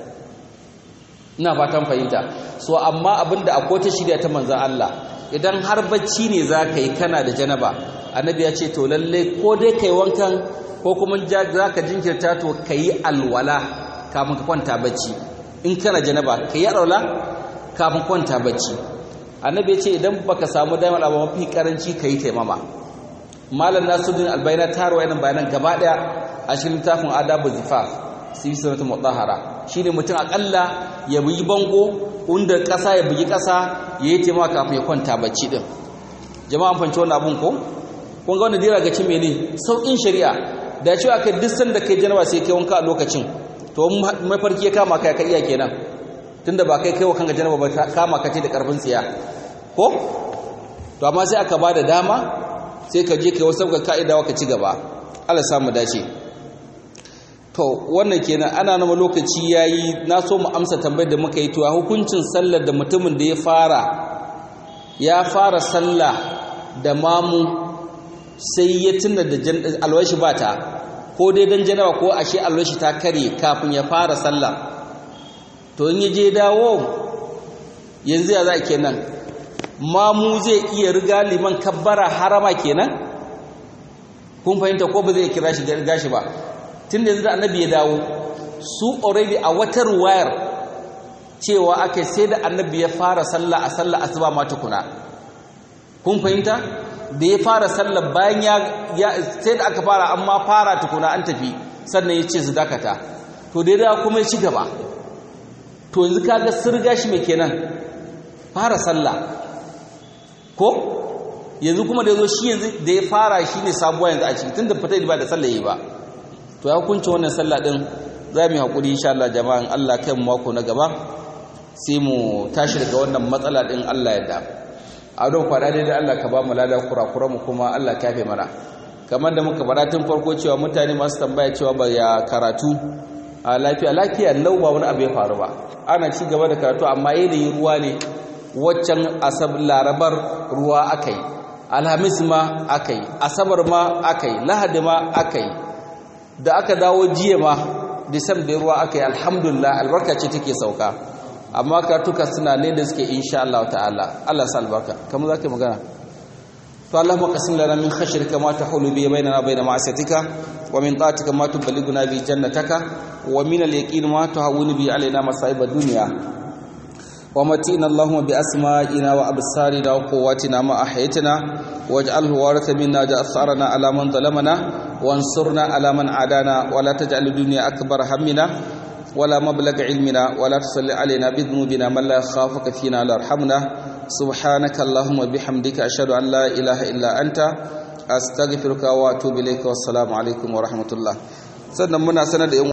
ina fatan fahimta so amma abinda akwai ta shirya ta manzo Allah idan har bacci ne za ka yi kana da janaba annabi ya ce to lalle ko dai kai wankan ko kuma za ka jinkirta to ka yi alwala kafin ka kwanta bacci in kana janaba ka yi alwala kafin kwanta bacci annabi ya ce idan baka samu damar abu mafi karanci ka yi taimama malam nasuddin albayna ta rawa yanan bayanan gaba daya a cikin littafin adabu zifaf sai sunatu mutahhara shine mutum akalla ya bugi bango inda kasa ya bugi kasa ya yi taimama kafin ya kwanta bacci din jama'an fanci wannan abun ko kun ga wannan dira ga cin mene saukin shari'a da cewa kai duk sanda kai janaba sai kai wanka a lokacin to mafarki ya kama kai ka iya kenan tunda ba kai kai wa kanka janaba ba kama kace da karfin tsiya ko to amma sai aka bada dama sai ka je kai wasu ga kaida wa ka ci gaba Allah samu dace to wannan kenan ana nama lokaci yayi na so mu amsa tambayar da muka yi to hukuncin sallar da mutumin da ya fara ya fara sallah da mamu sai ya tuna da alwashi bata ko dai dan janaba ko ashe alwashi ta kare kafin ya fara sallah to in yaje dawo yanzu ya za kenan mamu zai iya riga liman kabbara harama kenan kun fahimta ko ba zai kira shi riga shi ba tun da yanzu da annabi ya dawo su already a wata ruwayar cewa ake sai da annabi ya fara sallah a sallah asuba ma tukuna kun fahimta da ya fara sallah bayan ya sai da aka fara amma fara tukuna an tafi sannan ya ce su dakata to da kuma ya ci gaba to yanzu kaga sirga shi mai kenan fara sallah ko yanzu kuma da yazo shi yanzu da ya fara shi ne sabuwa yanzu a ciki tunda fita ba da sallah yi ba to ya hukunci wannan sallah din za mu yi hakuri insha Allah jama'an Allah kai mu mako na gaba sai mu tashi daga wannan matsala din Allah ya da a don kwada dai da Allah ka ba mu lada kurakura mu kuma Allah ka yafe mana kamar da muka faɗa tun farko cewa mutane masu tambaya cewa ba ya karatu a lafiya lafiya lau ba wani abu ya faru ba ana ci gaba da karatu amma yanayin ruwa ne waccan asab larabar ruwa akai alhamis ma akai asabar ma akai lahadi ma akai da aka dawo jiya ma disam da ruwa akai alhamdulillah albarka ce take sauka amma karatuka suna ne da suke insha Allah ta'ala Allah sa albarka kamar zaka magana to Allahumma qasim lana min khashrika ma tahulu bi bainana bain ma'asiyatika wa min ta'atika ma tuballighuna bi jannataka wa min al-yaqin ma tuhawwinu bi alaina masa'ib ad-dunya wa matina Allahumma bi asma'ina wa absarina wa quwwatina ma ahyaytana waj'alhu waratha minna ja'farna ala man zalamana wansurna ala man adana wa la taj'al ad-dunya akbar hammina ولا مبلغ علمنا ولا تصل علينا بذنوبنا من لا يخافك فينا لا يرحمنا سبحانك اللهم وبحمدك أشهد أن لا إله إلا أنت أستغفرك وأتوب إليك والسلام عليكم ورحمة الله sannan muna sanar da